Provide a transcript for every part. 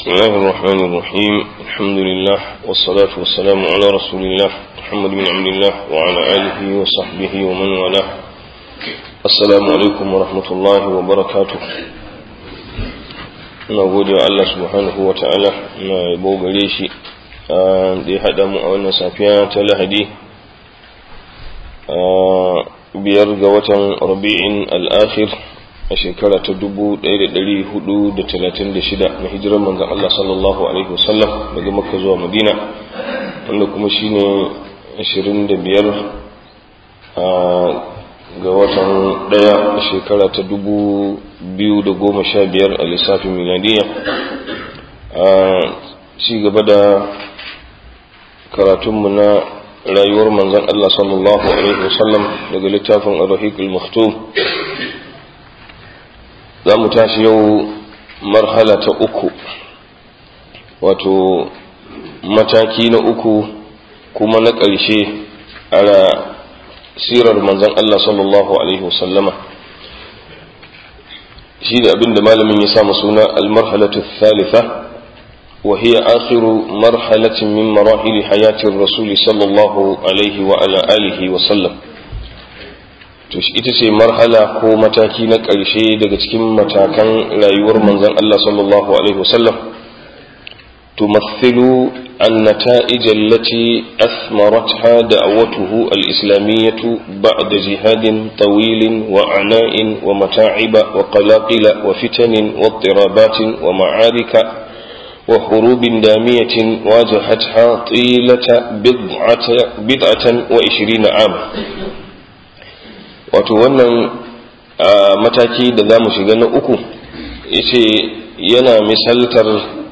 بسم الله الرحمن الرحيم الحمد لله والصلاة والسلام على رسول الله محمد بن عبد الله وعلى آله وصحبه ومن والاه السلام عليكم ورحمة الله وبركاته na gode wa Allah subhanahu wa ta'ala na yabo gare shi da ya haɗa mu a wannan safiya ta lahadi biyar ga watan rabi'in al'akhir a shekara ta dubu ɗaya da ɗari hudu da talatin da shida na hijirar manzan Allah sallallahu alaihi wasallam daga makka zuwa madina wanda kuma shine ashirin da biyar ga watan ɗaya a shekara ta dubu biyu da goma sha biyar a lissafin miladiya a ci gaba da karatunmu na rayuwar manzan Allah sallallahu alaihi wasallam daga littafin ar-rahiq al-maktum za mu tashi yau marhala ta uku wato mataki na uku kuma na ƙarshe a sirar manzan Allah sallallahu alaihi wasallama shi da abin da malamin ya samu suna al-marhalatu thalitha وهي آخر مرحلة من مراحل حياة الرسول صلى الله عليه وعلى آله وسلم ita ce marhala ko mataki na ƙarshe daga cikin matakan rayuwar manzon Allah sallallahu alaihi wasallam tumathilu النتائج التي أثمرتها دعوته الإسلامية بعد جهاد طويل وعناء ومتاعب وقلاقل وفتن واضطرابات ومعارك وحروب دامية واجهتها طيلة بضعة, بضعة وعشرين عاما wato wannan mataki da za mu shiga na uku yace yana misaltar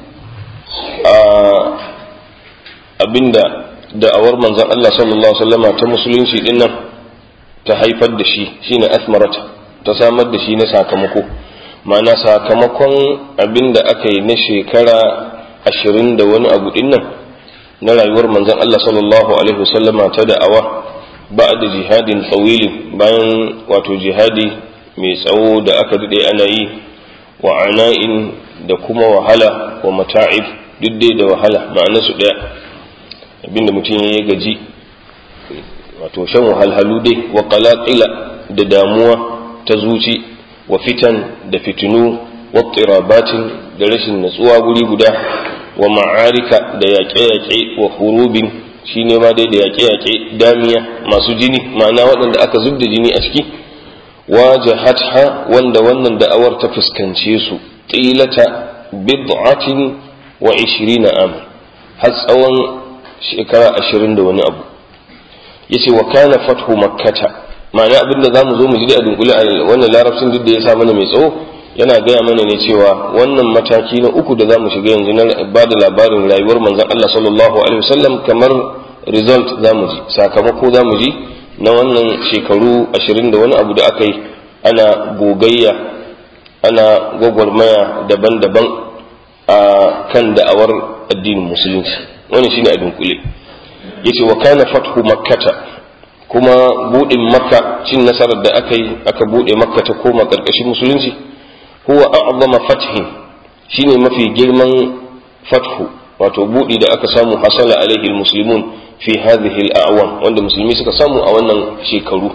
abinda da'awar manzon Allah sallallahu alaihi wasallama ta musulunci din nan ta haifar da shi shine asmarata ta samar da shi na sakamako ma'ana sakamakon abin da aka yi na shekara ashirin da wani abu din nan na rayuwar manzon Allah sallallahu alaihi wasallama ta da'awa ba da jihadin tsawili bayan wato jihadi mai tsawo da aka daɗe ana yi wa ana'in da kuma wahala wa mata'ib duk dai da wahala ma'ana su ɗaya abinda mutum ya gaji wato shan wahalhalu dai wa qalaqila da damuwa ta zuci wa fitan da fitinu wa tsirabatin da rashin natsuwa guri guda wa ma'arika da yaƙe-yaƙe wa hurubin shi ne ma dai da yaƙe-yaƙe damiya masu jini ma'ana waɗanda aka zub da jini a ciki wa jahatha wanda wannan da'awar ta fuskance su ƙilata bid'atin wa ishirina am har tsawon shekara ashirin da wani abu yace wa kana fathu makkata ma'ana abinda za mu zo mu ji a dunkule a wannan larabcin duk da ya sa mana mai tsawo yana gaya mana ne cewa wannan mataki na uku da za mu shiga yanzu na ba da labarin rayuwar manzon Allah sallallahu alaihi wasallam kamar result za mu ji sakamako za mu ji na wannan shekaru ashirin da wani abu da aka yi ana gogayya ana gwagwarmaya daban-daban a kan da'awar addinin musulunci wannan shine a dunkule yace wa kana fathu makkata kuma buɗin makka cin nasarar da aka yi aka buɗe makka ta koma ƙarƙashin musulunci huwa a'zama fathin shine mafi girman fathu wato buɗi da aka samu hasala alaihi almuslimun fi hadhihi al'awam wanda musulmi suka samu a wannan shekaru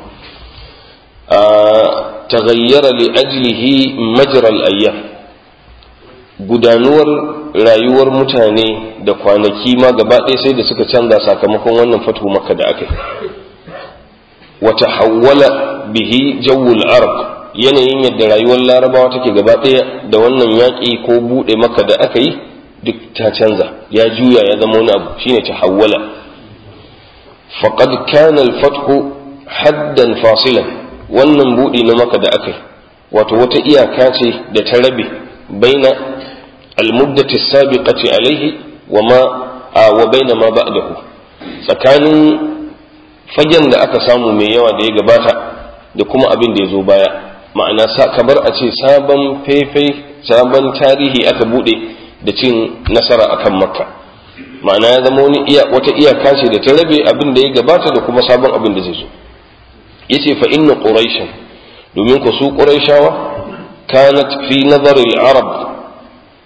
taghayyara li ajlihi majra al-ayyam gudanuwar rayuwar mutane da kwanaki ma gaba ɗaya sai da suka canza sakamakon wannan fatu makka da aka yi وتحول به جو العرب yanayin yadda rayuwar larabawa take gaba ɗaya da wannan yaƙi ko buɗe maka da aka yi duk ta canza ya juya ya zama wani abu shine tahawwala faqad kana al-fathu haddan fasilan wannan buɗe na maka da aka yi wato wata iyaka ce da ta rabe baina al-muddati sabiqati alaihi wa ma wa baina ma ba'dahu tsakanin fagen da aka samu mai yawa da ya gabata da kuma abin da ya zo baya ma'ana kamar a ce sabon faifai sabon tarihi aka bude da cin nasara akan makka ma'ana ya zama wani iya wata iyaka ce da ta rabe abin da ya gabata da kuma sabon abin da zai zo yace fa inna quraishan domin ku su quraishawa kanat fi nazar al-arab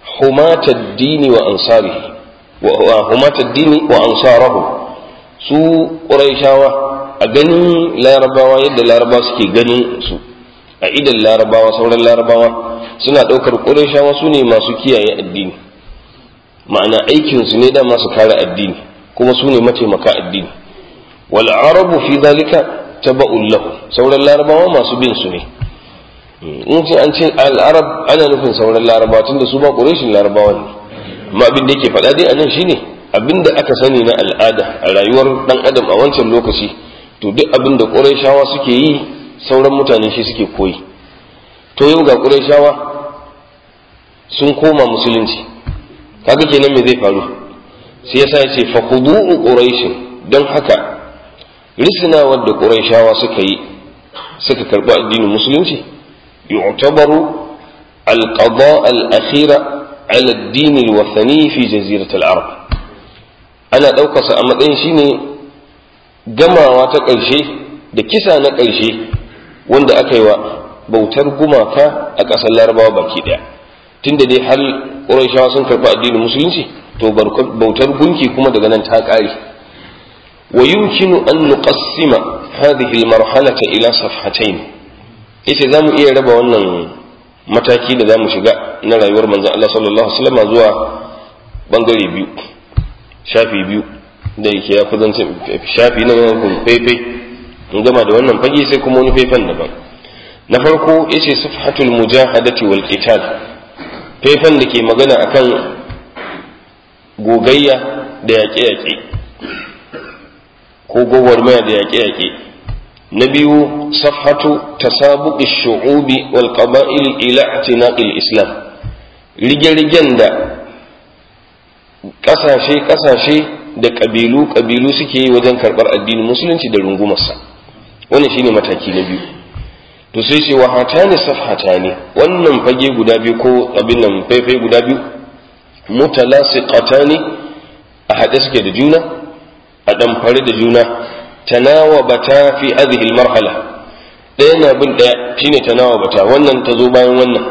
humata dini wa ansarihi wa humata dini wa ansarahu su quraishawa a ganin larabawa yadda larabawa suke ganin su a idan larabawa sauran larabawa suna ɗaukar quraishawa su ne masu kiyaye addini ma'ana aikinsu ne da masu kare addini kuma su ne mataimaka addini wal arabu fi zalika taba'un lahu sauran larabawa masu bin su ne in ce an ce al-arab ana nufin sauran larabawa tunda su ba quraishin larabawa ne amma abin da yake faɗa dai anan shine abin da aka sani na al'ada a rayuwar dan adam a wancan lokaci to duk abin da quraishawa suke yi sauran mutane shi suke koyi to yau ga quraishawa sun koma musulunci kaga kenan me zai faru sai yasa ya ce fa khudu'u quraish don haka risnawar da quraishawa suka yi suka karɓi addinin musulunci yu'tabaru al-qada al-akhira ala ad-din al-wathani fi jazirati al-arab ana ɗaukar sa a matsayin shine gamawa ta ƙarshe da kisa na ƙarshe wanda aka yi wa bautar gumaka a ƙasar larabawa baki ɗaya tunda dai har ƙurayshawa sun karɓi addinin musulunci to bautar gunki kuma daga nan ta ƙare wa yumkinu an nuqassima hadhihi almarhalata ila safhatayn ita zamu iya raba wannan mataki da zamu shiga na rayuwar manzon Allah sallallahu alaihi wasallam zuwa bangare biyu shafi biyu da yake ya kuzanta shafi na yankun fefe in gama da wannan fage sai kuma wani faifan daban na farko yace safhatul mujahadati wal qital faifan da ke magana akan gogayya da yaƙe-yaƙe ko gwagwarmaya da yaƙe-yaƙe na biyu safhatu tasabuqi shu'ubi wal qaba'il ila i'tinaqil islam rige-rigen da ƙasashe ƙasashe da ƙabilu ƙabilu suke yi wajen karɓar addinin musulunci da rungumarsa wannan shine mataki na biyu to sai ce wa hatani safhatani wannan fage guda biyu ko abin nan faifai guda biyu mutalasiqatani a haɗe suke da juna a ɗamfare da juna tanawabata fi hadhihi marhala ɗaya na bin ɗaya shine tanawabata wannan ta zo bayan wannan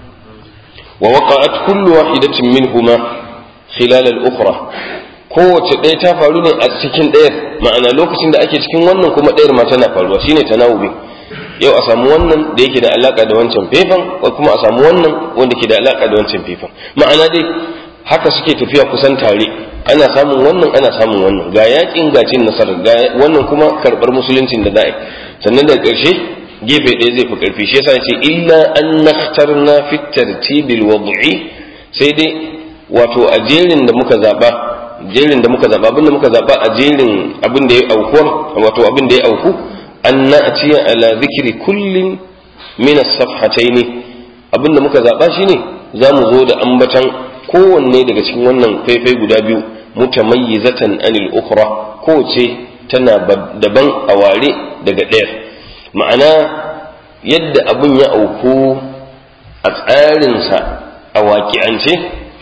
wa waqa'at kullu wahidatin minhuma khilal al-ukhra kowace ɗaya ta faru ne a cikin ɗayar ma'ana lokacin da ake cikin wannan kuma ɗayar ma tana faruwa shine tanawubi yau a samu wannan da yake da alaka da wancan fefan ko kuma a samu wannan wanda ke da alaka da wancan fefan ma'ana dai haka suke tafiya kusan tare ana samun wannan ana samun wannan ga yakin ga cin nasarar ga wannan kuma karbar musuluncin da za'a sannan daga ƙarshe gefe ɗaya zai fi ƙarfi shi yasa ce illa an nakhtarna fi tartibil wad'i sai dai wato a jerin da muka zaba jerin da muka zaba abin da muka zaba a jerin abin da ya auku wato abin da ya auku an na'tiya ala zikri kullin min as-safhatayn abin da muka zaba shine zamu zo da ambatan kowanne daga cikin wannan faifai guda biyu mutamayyizatan anil ukhra kowace tana daban a ware daga ɗaya ma'ana yadda abin ya auku a tsarinsa a waƙi'ance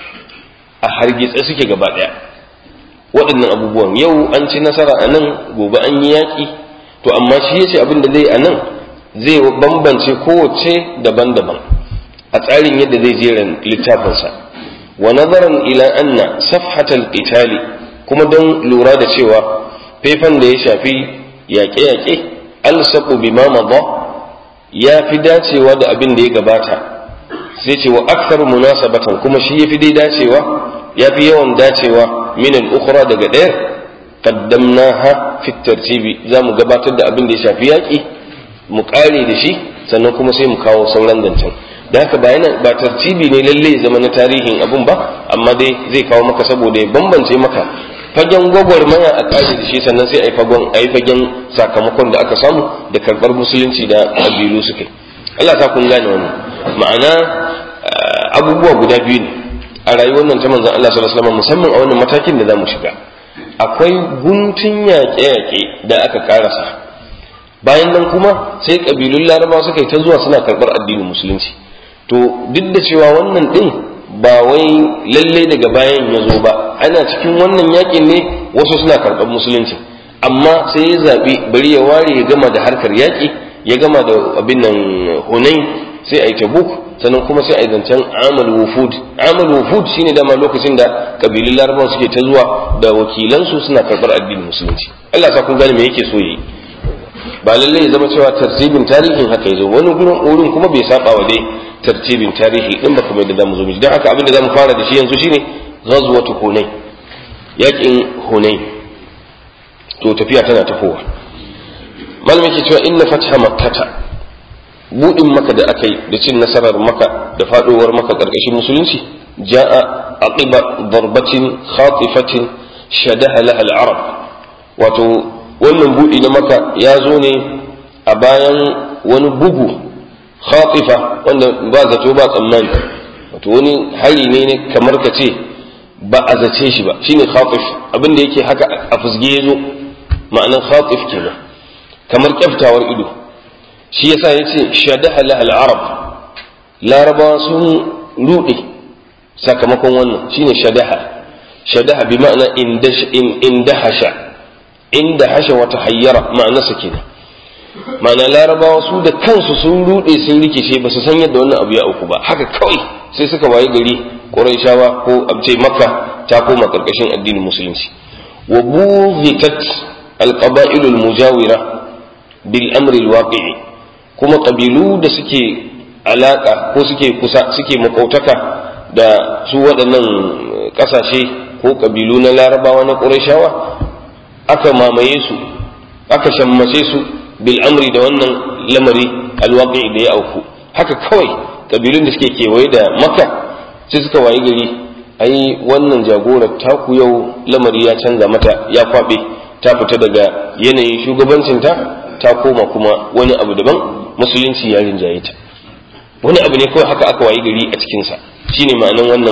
a hargitse suke gaba ɗaya waɗannan abubuwan yau an ci nasara a nan gobe an yi yaƙi to amma shi ya ce abin da zai a nan zai bambance kowace daban-daban a tsarin yadda zai jera littafinsa wa nazaran ila anna safhatal qitali kuma don lura da cewa faifan da ya shafi yaƙe-yaƙe alsaqu bima madha ya fi dacewa da abin da ya gabata sai ce wa akthar munasabatan kuma shi yafi dai dacewa yafi yawan dacewa min al-ukhra daga ɗaya qaddamnaha fi tartibi zamu gabatar da abin da ya shafi yaƙi mu ƙare da shi sannan kuma sai mu kawo sauran zancen da haka ba yana ba tartibi ne lalle zama na tarihin abun ba amma dai zai kawo maka saboda ya bambance maka fagen gwagwarmaya a ƙari da shi sannan sai a yi fagen a yi fagen sakamakon da aka samu da karɓar musulunci da ƙabilu suka yi Allah ta kun gane wannan ma'ana abubuwa guda biyu ne a rayuwar nan ta manzon Allah sallallahu alaihi wasallam musamman a wannan matakin da zamu shiga akwai guntun yaƙe-yaƙe da aka karasa bayan nan kuma sai ƙabilun larabawa suka yi ta zuwa suna karɓar addinin musulunci to duk da cewa wannan ɗin ba wai lalle daga bayan ya zo ba ana cikin wannan yakin ne wasu suna karɓar musulunci amma sai ya zaɓi bari ya ware ya gama da harkar yaƙi ya gama da abin nan hunain sai a yi tabuk sannan kuma sai a yi zancen amal wufud amal wufud shine dama lokacin da kabilun larabawa suke ta zuwa da wakilansu suna karɓar addinin musulunci Allah sa kun gane me yake so yi ba lallai ya zama cewa tartibin tarihin haka yazo wani gurin wurin kuma bai saba wa dai tartibin tarihi din ba kamar da zamu zo miji dan haka abin da zamu fara da shi yanzu shine ghazwatu hunain yakin hunain to tafiya tana tafowa malamin ke cewa inna fatha makkata budin maka da akai da cin nasarar maka da fadowar maka karkashin musulunci ja'a aqiba darbatin khatifatin shadaha laha al-arab wato wannan budi na maka ya zo ne a bayan wani bugu khatifa wanda ba zato ba tsammani wato wani hari ne ne kamar ka ce ba a zace shi ba shine khatif abin da yake haka a fusge ya zo ma'anar khatif kenan kamar kyaftawar ido shi yasa yace shadaha lahal arab larabawa sun rude sakamakon wannan shine shadaha shadaha bi ma'ana indahasha indahasha wata hayyara ma'anarsa kenan ma'ana larabawa su da kansu sun rude sun rikice ba su san yadda wannan abu ya auku ba haka kawai sai suka waye gari quraishawa ko abce makka ta koma karkashin addinin musulunci wa bughitat alqaba'il almujawira bil amri alwaqi'i kuma kabilu da suke alaka ko suke kusa suke makautaka da su waɗannan ƙasashe ko kabilu na larabawa na quraishawa aka mamaye su aka shammace su bil amri da wannan lamari alwaqi'i da ya auku haka kawai kabilun da suke kewaye da makka sai suka wayi gari ai wannan jagorar taku yau lamari ya canza mata ya kwabe ta fita daga yanayin shugabancinta ta koma kuma wani abu daban musulunci ya rinjaye ta wani abu ne kawai haka aka wayi gari a cikinsa shine ma'anan wannan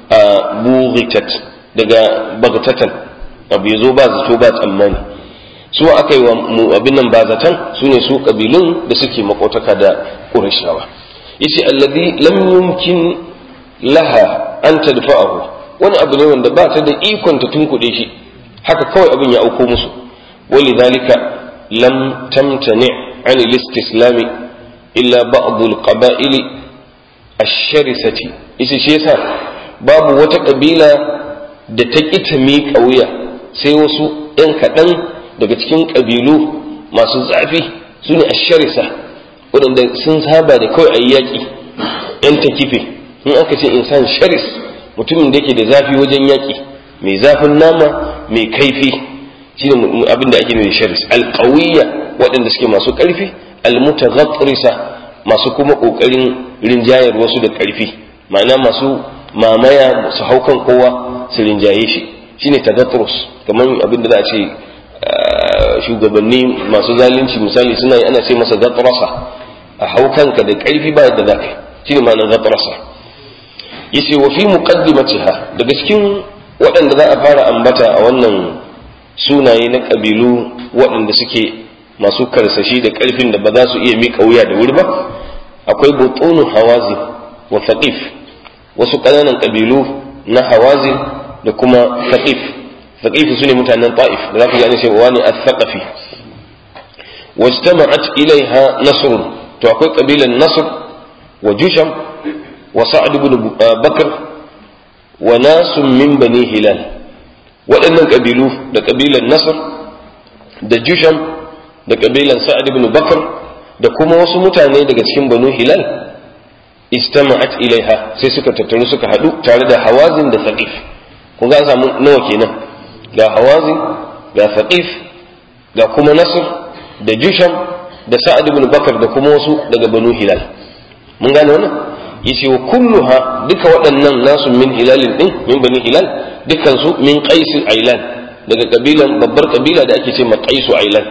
bughitat daga bagtatan abu ya zo ba zato ba tsammani su aka yi wa abin nan ba zaton su ne su kabilun da suke makotaka da ƙurashawa yace alladhi lam yumkin laha an tadfa'ahu wani abu ne wanda ba ta da ikon ta tunkuɗe shi haka kawai abin ya auko musu walidhalika lam tamtani an al-istislam illa ba'd al-qaba'il ash-sharisati yace shi yasa babu wata kabila da ta ƙi ta miƙa wuya sai wasu ‘yan kaɗan daga cikin ƙabilu masu zafi su ne asharisa waɗanda sun saba da kawai a yi yaƙi ‘yan ta kife in aka ce insan sharis mutumin da yake da zafi wajen yaƙi mai zafin nama mai kaifi shi ne abin da ake da sharis alƙawiyya waɗanda suke masu ƙarfi almutaghatrisa masu kuma ƙoƙarin rinjayar wasu da ƙarfi ma'ana masu mamaya su haukan kowa su rinjaye shi shine tagathrus kamar abin da za a ce shugabanni masu zalunci misali suna yi ana ce masa gatrasa a haukanka da ƙarfi ba yadda za ka shine ma'anar gatrasa yace wa fi muqaddimatiha daga cikin waɗanda za a fara ambata a wannan sunaye na ƙabilu waɗanda suke masu karsashi da ƙarfin da ba za su iya miƙa wuya da wuri ba akwai butunu hawazi wa thaqif wasu ƙananan ƙabilu na hawazin da kuma thaqif thaqif su ne mutanen ta'if da za ku ji an ce wani al-thaqafi wajtama'at ilaiha nasr to akwai ƙabilan nasr wa jusham wa sa'd ibn bakr wa nasun min bani hilal waɗannan ƙabilu da ƙabilan nasr da jusham da ƙabilan sa'd ibn bakr da kuma wasu mutane daga cikin banu hilal istama'at ilaiha sai suka tattaru suka haɗu tare da hawazin da thaqif kun ga an samu nawa kenan ga hawazin ga thaqif ga kuma nasr da jusham da sa'ad ibn bakar da kuma wasu daga banu hilal mun gane wannan yace wa kulluha duka waɗannan nasu min hilalin din min bani hilal dukkan su min qais ailan daga kabilan babbar kabila da ake ce ma qais ailan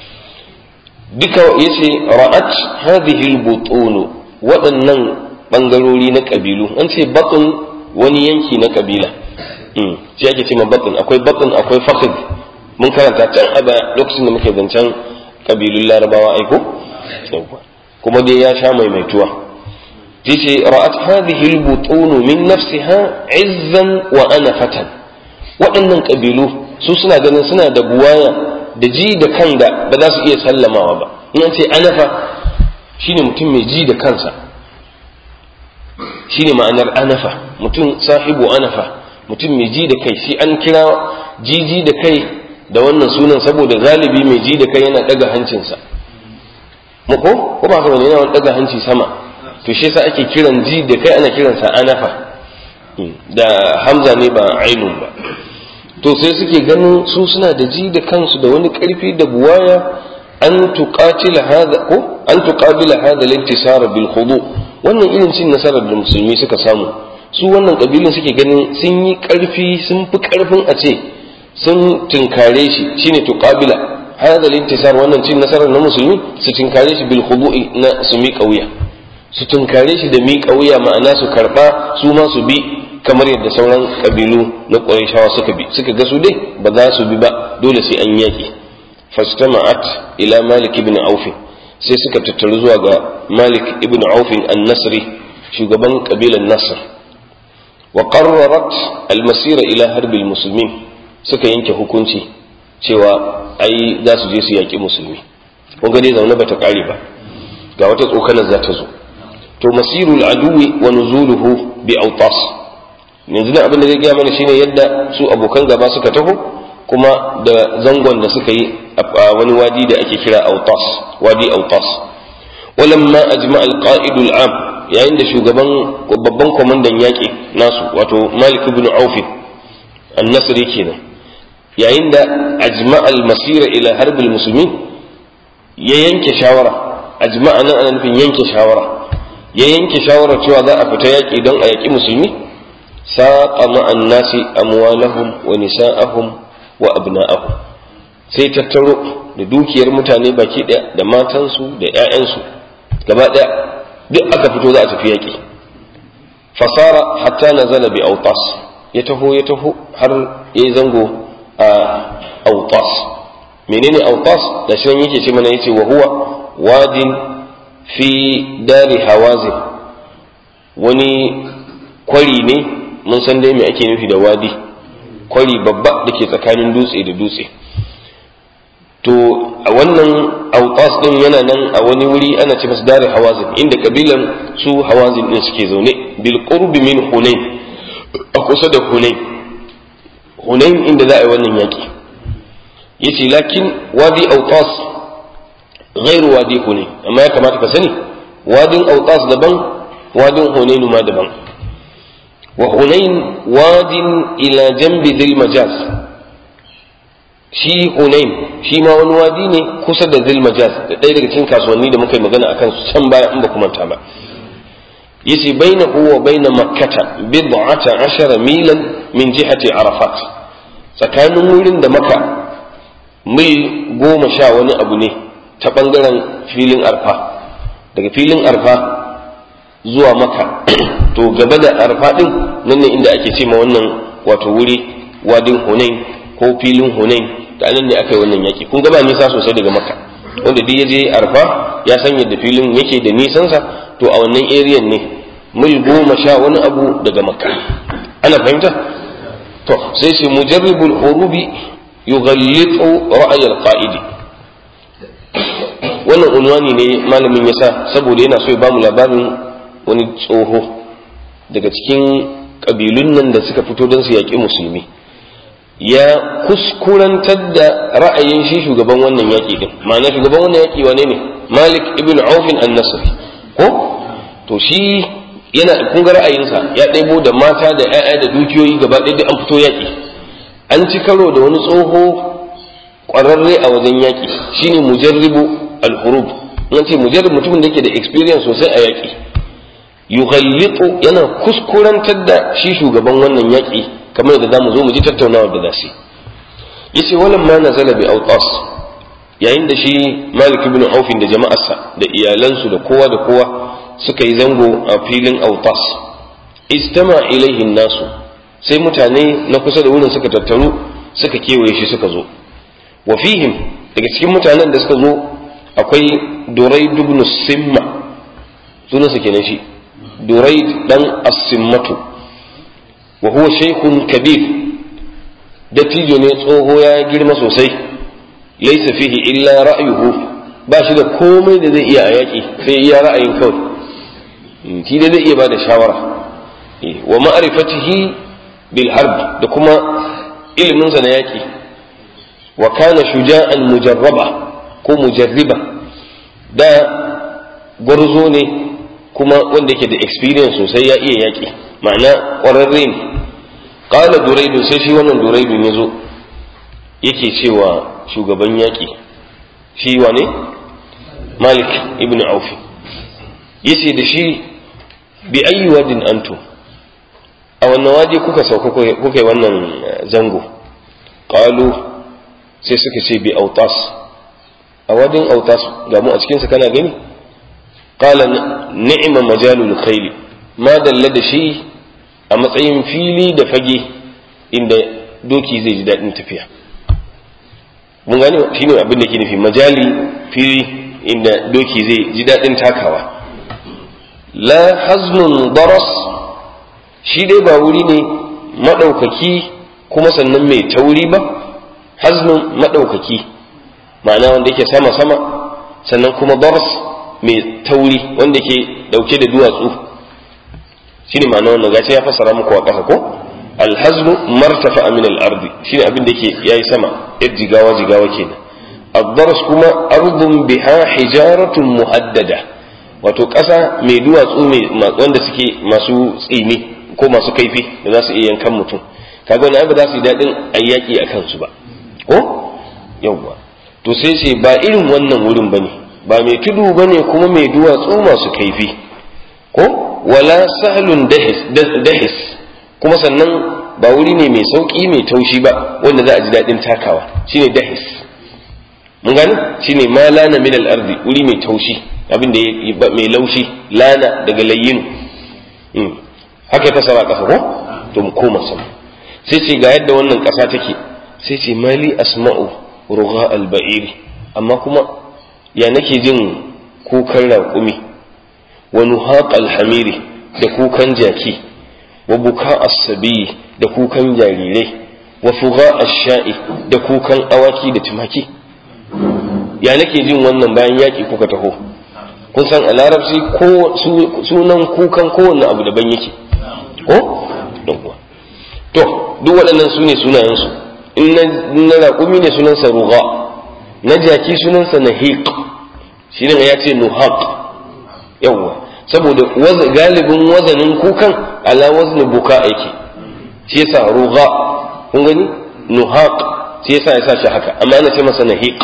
duka yace ra'at hadhihi al-butun waɗannan bangarori na kabilu an ce batun wani yanki na kabila shi ake ce ma batun akwai batun akwai fakhid mun karanta can a baya lokacin da muke zancen kabilun larabawa aiko kuma dai ya sha maimaituwa yace ra'at hadhihi al-butun min nafsiha izzan wa anafatan waɗannan kabilu su suna ganin suna da buwaya da ji da kan da ba za su iya sallamawa ba in an ce anafa shine mutum mai ji da kansa shine ma'anar anafa mutum sahibu anafa mutum mai ji da kai shi an kira jiji da kai da wannan sunan saboda galibi mai ji da kai yana daga hancinsa ko ko ba haka bane yana daga hanci sama to shi yasa ake kiran ji da kai ana kiransa anafa da hamza ne ba ainun ba to sai suke ganin su suna da ji da kansu da wani karfi da buwaya an tuqatila hadha ko an tuqabila hadha al-intisara bil khudu wannan irin cin nasarar da musulmi suka samu su wannan kabilun suke ganin sun yi karfi sun fi karfin a ce sun tinkare shi shine tuqabila hadha al-intisar wannan cin nasarar na musulmi su tinkare shi bil khudu'i na su mi kauya su tinkare shi da mi kauya ma'ana su karba su ma su bi kamar yadda sauran kabilu na Qurayshawa suka bi suka ga su dai ba za su bi ba dole sai an yaki fastama'at ila Malik ibn Auf sai suka tattaru zuwa ga Malik ibn Auf an-Nasri shugaban kabilan Nasr wa qarrarat al-masira ila harbi al-muslimin suka yanke hukunci cewa ai za su je su yaki musulmi kun ga dai zaune bata kare ba ga wata tsokanar za ta zo to masirul aduwi wa nuzuluhu bi autas yanzu nan abin da zai gaya mana shine yadda su abokan gaba suka taho kuma da zangon da suka yi a wani wadi da ake kira autas wadi autas walamma ajma al-qa'id al-am yayin da shugaban babban kwamandan yaƙi nasu wato malik ibn auf an-nasri kenan yayin da ajma al-masira ila harbil muslimin ya yanke shawara ajma nan ana nufin yanke shawara ya yanke shawara cewa za a fita yaƙi don a yaƙi musulmi saqa ma'an nasi amwalahum wa nisa'ahum wa abna'ahum sai tattaro da dukiyar mutane baki ɗaya da matansu da 'ya'yansu gaba ɗaya duk aka fito za a tafi yaƙi fasara hatta nazala bi autas ya taho ya taho har ya zango a autas menene autas da shi yake ce mana yace wa huwa wadin fi dari hawazin wani kwari ne mun san dai me ake nufi da wadi kwari babba da ke tsakanin dutse da dutse to a wannan autas din yana nan a wani wuri ana ce masa dari hawazin inda kabilan su hawazin din suke zaune bil qurbi min hunain a kusa da hunain hunain inda za a yi wannan yaki yace lakin wadi autas ghairu wadi hunain amma ya kamata ka sani wadin autas daban wadin hunainu ma daban wa hunain wadin ila jambi dhil majaz shi hunain shi ma wani wadi ne kusa da dhil majaz da ɗaya daga cikin kasuwanni da muka yi magana akan su can baya in ba kuma ta ba yace bainahu wa baina makkata bid'ata ashara milan min jihati arafat tsakanin wurin da maka mil goma sha wani abu ne ta bangaren filin arfa daga filin arfa zuwa maka to gaba da arfa din nan ne inda ake ce ma wannan wato wuri wadin hunain ko filin hunain da nan ne aka yi wannan yaki kun gaba nisa sosai daga maka wanda duk ya je arfa ya san yadda filin yake da nisansa to a wannan area ne mil goma sha wani abu daga makka ana fahimta to sai shi mujarribul hurubi yughallitu ra'ay al-qa'idi wannan unwani ne malamin yasa saboda yana so ya bamu labarin wani tsoho daga cikin kabilun nan da suka fito don su yaƙi musulmi ya kuskurantar da ra'ayin shi shugaban wannan yaƙi din ma'ana shugaban wannan yaƙi wane ne malik ibn aufin an-nasri ko to shi yana kun ga ra'ayinsa ya ɗebo da mata da 'ya'ya da dukiyoyi gaba ɗaya duk an fito yaƙi an ci karo da wani tsoho ƙwararre a wajen yaƙi shine mujarribu al-hurub nan ce mujarrib mutumin da yake da experience sosai a yaƙi yughallitu yana kuskurantar da shi shugaban wannan yaƙi kamar da zamu zo mu ji tattaunawa da zasu yace walam ma nazala bi awtas yayin da shi Malik ibn Auf da jama'arsa da iyalansu da kowa da kowa suka yi zango a filin awtas istama ilaihi nasu sai mutane na kusa da wurin suka tattaru suka kewaye shi suka zo wa fihim daga cikin mutanen da suka zo akwai Duraid ibn Simma sunansa kenan shi Duraid dan As-Simmatu wa huwa shaykhun kabir dattijo ne tsoho ya girma sosai laysa fihi illa ra'yuhu ba shi da komai da zai iya a yaƙi sai iya ra'ayin kawai shi da zai iya ba da shawara wa ma'rifatihi bil harb da kuma ilimin sa na yaki wa kana shuja'an mujarraba ko mujarriba da gwarzo ne kuma wanda yake da experience sosai ya iya yaki ma'ana ƙwararre ne qala duraidu sai shi wannan duraidu ya zo yake cewa shugaban yaƙi shi wane malik ibn aufi yace da shi bi ayi wadin antum a wannan waje kuka sauka kuka yi wannan zango qalu sai suka ce bi autas a wadin autas ga mu a cikinsa kana gani qala ni'ma majalul khayli ma dalla da shi a matsayin fili da fage inda doki zai ji daɗin tafiya mun gane shi ne abin da ke nufi majali fili inda doki zai ji daɗin takawa la haznun daras shi dai ba wuri ne maɗaukaki kuma sannan mai tauri ba haznun maɗaukaki ma'ana wanda yake sama-sama sannan kuma daras mai tauri wanda ke ɗauke da duwatsu shi ne ma'ana wannan gashi ya fassara muku a ƙasa ko alhaznu martafa min al-ardi shine abin da yake yayi sama yar jigawa jigawa kenan ad-dars kuma ardun biha hijaratun muhaddada wato ƙasa mai duwatsu mai wanda suke masu tsini ko masu kaifi da za su iya yankan mutum kaga wani abu za su yi daɗin ayyaki a kansu ba ko yawwa to sai ce ba irin wannan wurin bane ba mai tudu bane kuma mai duwatsu masu kaifi ko wala sahlun dahis kuma sannan ba wuri ne mai sauƙi mai taushi ba wanda za a ji daɗin takawa shine dahis mun gani shine ma lana min al-ardi wuri mai taushi abin da mai laushi lana daga layyin haka ya fasara ƙasa ko to mu koma sama sai ce ga yadda wannan ƙasa take sai ce mali asma'u rugha al-ba'iri amma kuma ya nake jin kukan raƙumi wa nuhaq al-hamiri da kukan jaki wa buka as-sabi da kukan jarirai wa fuga ash-sha'i da kukan awaki da tumaki ya nake jin wannan bayan yaki kuka taho kun san a larabci ko sunan kukan kowanne abu daban yake ko to duk waɗannan su ne sunayensu in na raƙumi ne sunansa ruga na jaki sunansa nahiq shi ne ya ce nuhaq yawwa saboda galibin wazanin kukan ala wazni buka yake shi yasa ruga kun gani nuhaq shi yasa ya sa shi haka amma ana ce masa nahiq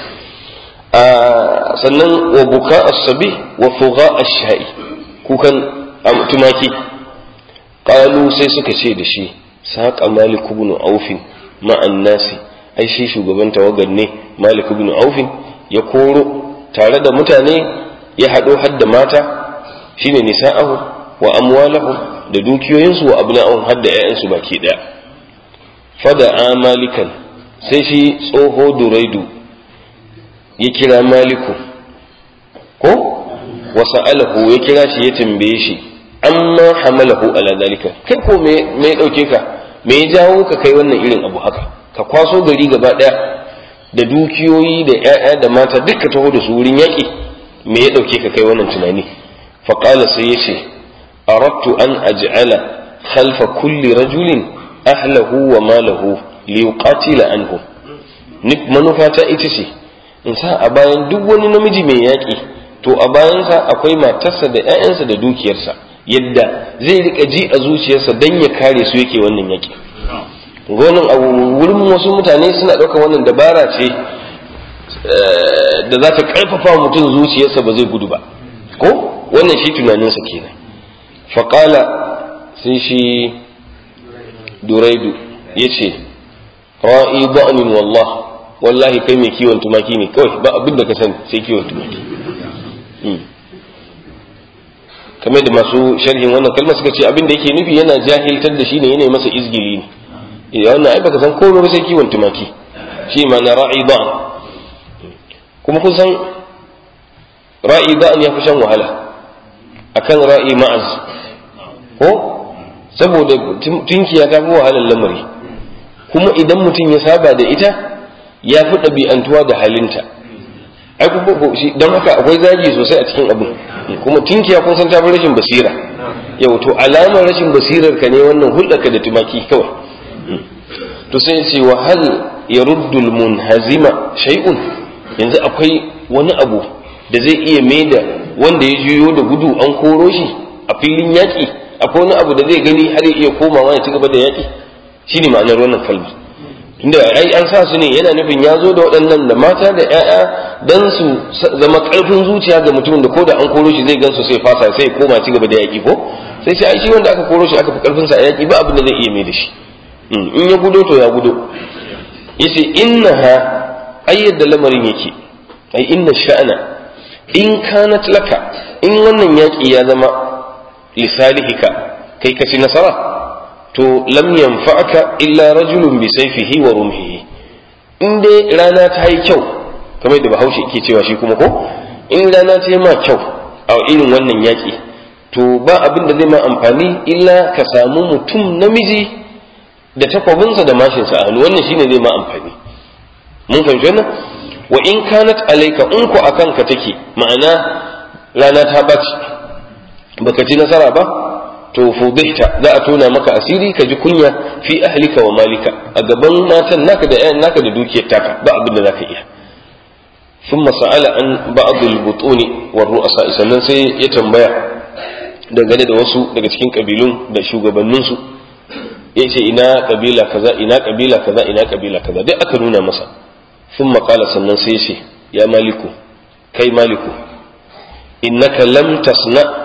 sannan wa buka as-sabi wa fuga ash-sha'i kukan tumaki qalu sai suka ce da shi saqa malik ibn auf ma'an nasi ai shi shugaban tawagar ne malik ibn auf ya koro tare da mutane ya hado hadda mata shine nisa'ahu wa amwalahu da dukiyoyinsu wa abna'ahum hadda ƴaƴansu baki daya fada malikan sai shi tsoho duraidu ya kira maliku ko wasa alahu ya kira shi ya tambaye shi amma hamalahu ala dalika kai ko me me ya dauke ka me ya jawo ka kai wannan irin abu haka ka kwaso gari gaba daya da dukiyoyi da ƴaƴa da mata duka taho da su wurin yaƙi me ya dauke ka kai wannan tunani fa qala sai ya ce aradtu an aj'ala khalfa kulli rajulin ahlahu wa malahu liyuqatila anhum manufata ita ce in sa a bayan duk wani namiji mai yaƙi to a bayansa akwai matarsa da 'ya'yansa da dukiyarsa yadda zai rika ji a zuciyarsa don ya kare su yake wannan yaƙi gonin a wurin wasu mutane suna ɗaukar wannan dabara ce da za ta ƙarfafa mutum zuciyarsa ba zai gudu ba ko wannan shi tunaninsa kenan faƙala sai shi duraidu ya ce ra'i ba'anin wallah wallahi kai mai kiwon tumaki ne kawai ba abin da ka sani sai kiwon tumaki kamar da masu sharhin wannan kalmar suka ce abin da yake nufi yana jahiltar da shi ne yana masa izgili ne idan wannan ai baka san komai ba sai kiwon tumaki shi ma na ra'i ba'an kuma kun san ra'i ba'an ya fi shan wahala akan ra'i ma'az ko saboda tunkiya ta fi wahalar lamari kuma idan mutum ya saba da ita ya fi ɗabi'antuwa da halinta ai don haka akwai zagi sosai a cikin abin kuma tinkiya kun san ta fi rashin basira yau to alamar rashin basirar ka ne wannan hulɗarka da tumaki kawai to sai ce wa hal yaruddu munhazima shay'un yanzu akwai wani abu da zai iya maida wanda ya juyo da gudu an koro shi a filin yaƙi akwai wani abu da zai gani har ya iya komawa ya ci gaba da yaƙi shine ma'anar wannan kalma tunda ai an sa su ne yana nufin ya zo da waɗannan da mata da ƴaƴa dan su zama ƙarfin zuciya ga mutumin da ko da an koro shi zai gansu sai fasa sai koma ci gaba da yaƙi ko sai sai ai shi wanda aka koro shi aka fi ƙarfin sa a yaƙi ba abin da zai iya mai da shi in ya gudo to ya gudo yace innaha ai yadda lamarin yake ai inna sha'ana in kanat laka in wannan yaƙi ya zama lisalihika kai ka ci nasara to lam yanfa'aka illa rajulun bi sayfihi wa rumhihi in dai rana ta yi kyau kamar da bahaushe ke cewa shi kuma ko in rana ta yi ma kyau a irin wannan yaƙi to ba abin da zai ma amfani illa ka samu mutum namiji da takwabinsa da mashinsa a hannu wannan shine zai ma amfani mun fahimci wannan wa in kanat alayka in ku akan ka take ma'ana rana ta baci baka ci nasara ba to fudihta za a tona maka asiri ka ji kunya fi ahlika wa malika a gaban matan naka da ƴaƴan naka da dukiyar taka ba abin da zaka iya ثم سأل عن بعض البطون والرؤساء sannan sai ya tambaya dangane da wasu daga cikin kabilun da shugabanninsu ya ce ina kabila kaza ina kabila kaza ina kabila kaza duk aka nuna masa ثم قال sannan sai ce ya maliku kai maliku innaka lam tasna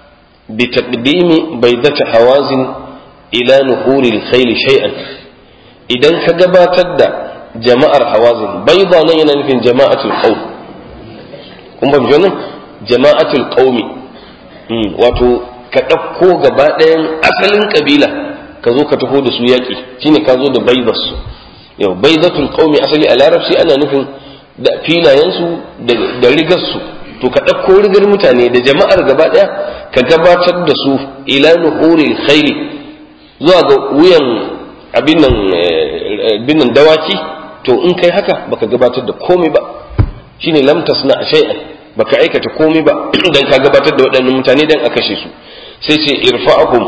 بتقديم بيضة حوازن إلى نهور الخيل شيئا إذا كجبات جماعة حوازن بيضة نينا في جماعة القوم kun ba nan jama'atul qaumi wato ka ɗauko gaba ɗayan asalin ƙabila ka zo ka taho da su yaƙi shine ka zo da baidas su yau baidatul qaumi asali a larabci ana nufin da filayensu da rigarsu to ka ɗauko rigar mutane da jama'ar gaba ɗaya ka gabatar da su ila nuhuril khayli zuwa ga wuyan abin nan dawaki to in kai haka baka gabatar da komai ba shine lam tasna shay'an baka aikata komai ba dan ka gabatar da waɗannan mutane dan a kashe su sai ce irfa'hum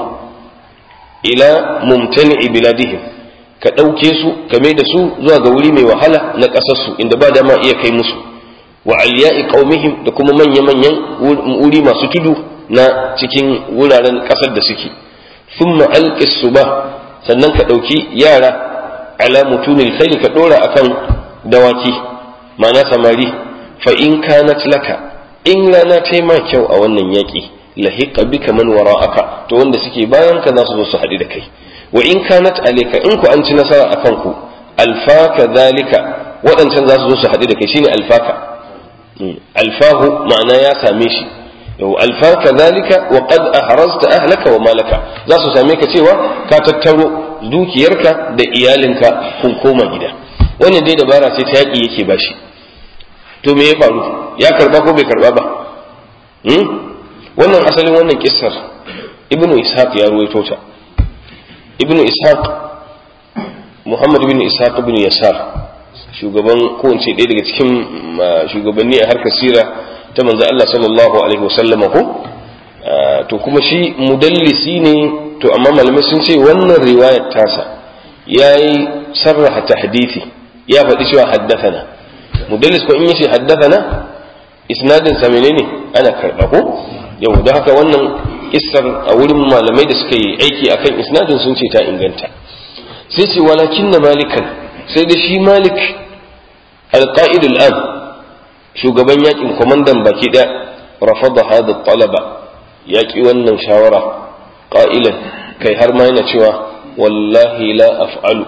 ila mumtani'i biladihim ka ɗauke su ka mai da su zuwa ga wuri mai wahala na ƙasarsu inda ba dama iya kai musu wa aliya'i qaumihim da kuma manya-manyan wuri masu tudu na cikin wuraren ƙasar da suke thumma alqis suba sannan ka ɗauki yara ala mutunil khayli ka ɗora akan dawaki ma'ana samari fa in kanat laka in rana ta ma kyau a wannan yaƙi lahiqa bika man wara'aka to wanda suke bayan ka za su zo su haɗu da kai wa in kanat alayka in ku an ci nasara akan ku alfaka zalika waɗancan za su zo su haɗu da kai shine alfaka alfahu ma'ana ya same shi yau alfaka zalika wa qad ahrazta ahlaka wa malaka za su same ka cewa ka tattaro dukiyarka da iyalinka kun koma gida wannan dai dabara ce ta yaƙi yake bashi to me ya faru ya karba ko bai karba ba wannan asalin wannan kissar ibnu ishaq ya ruwaito ta ibnu ishaq muhammad ibnu ishaq ibnu yasar shugaban ko in ce ɗaya daga cikin shugabanni a harkar sira ta manzo Allah sallallahu alaihi wasallama ko to kuma shi mudallisi ne to amma malamai sun ce wannan riwayar tasa yayi sarraha tahdithi ya faɗi cewa haddathana mudallis ko in yace haddathana isnadin sa menene ana karɓa ko yau da haka wannan kissar a wurin malamai da suka yi aiki akan isnadin sun ce ta inganta sai ce walakin na malikan sai da shi malik alqa'id al'am shugaban yakin kwamandan baki da rafada hada talaba yaki wannan shawara qa'ilan kai har ma yana cewa wallahi la af'alu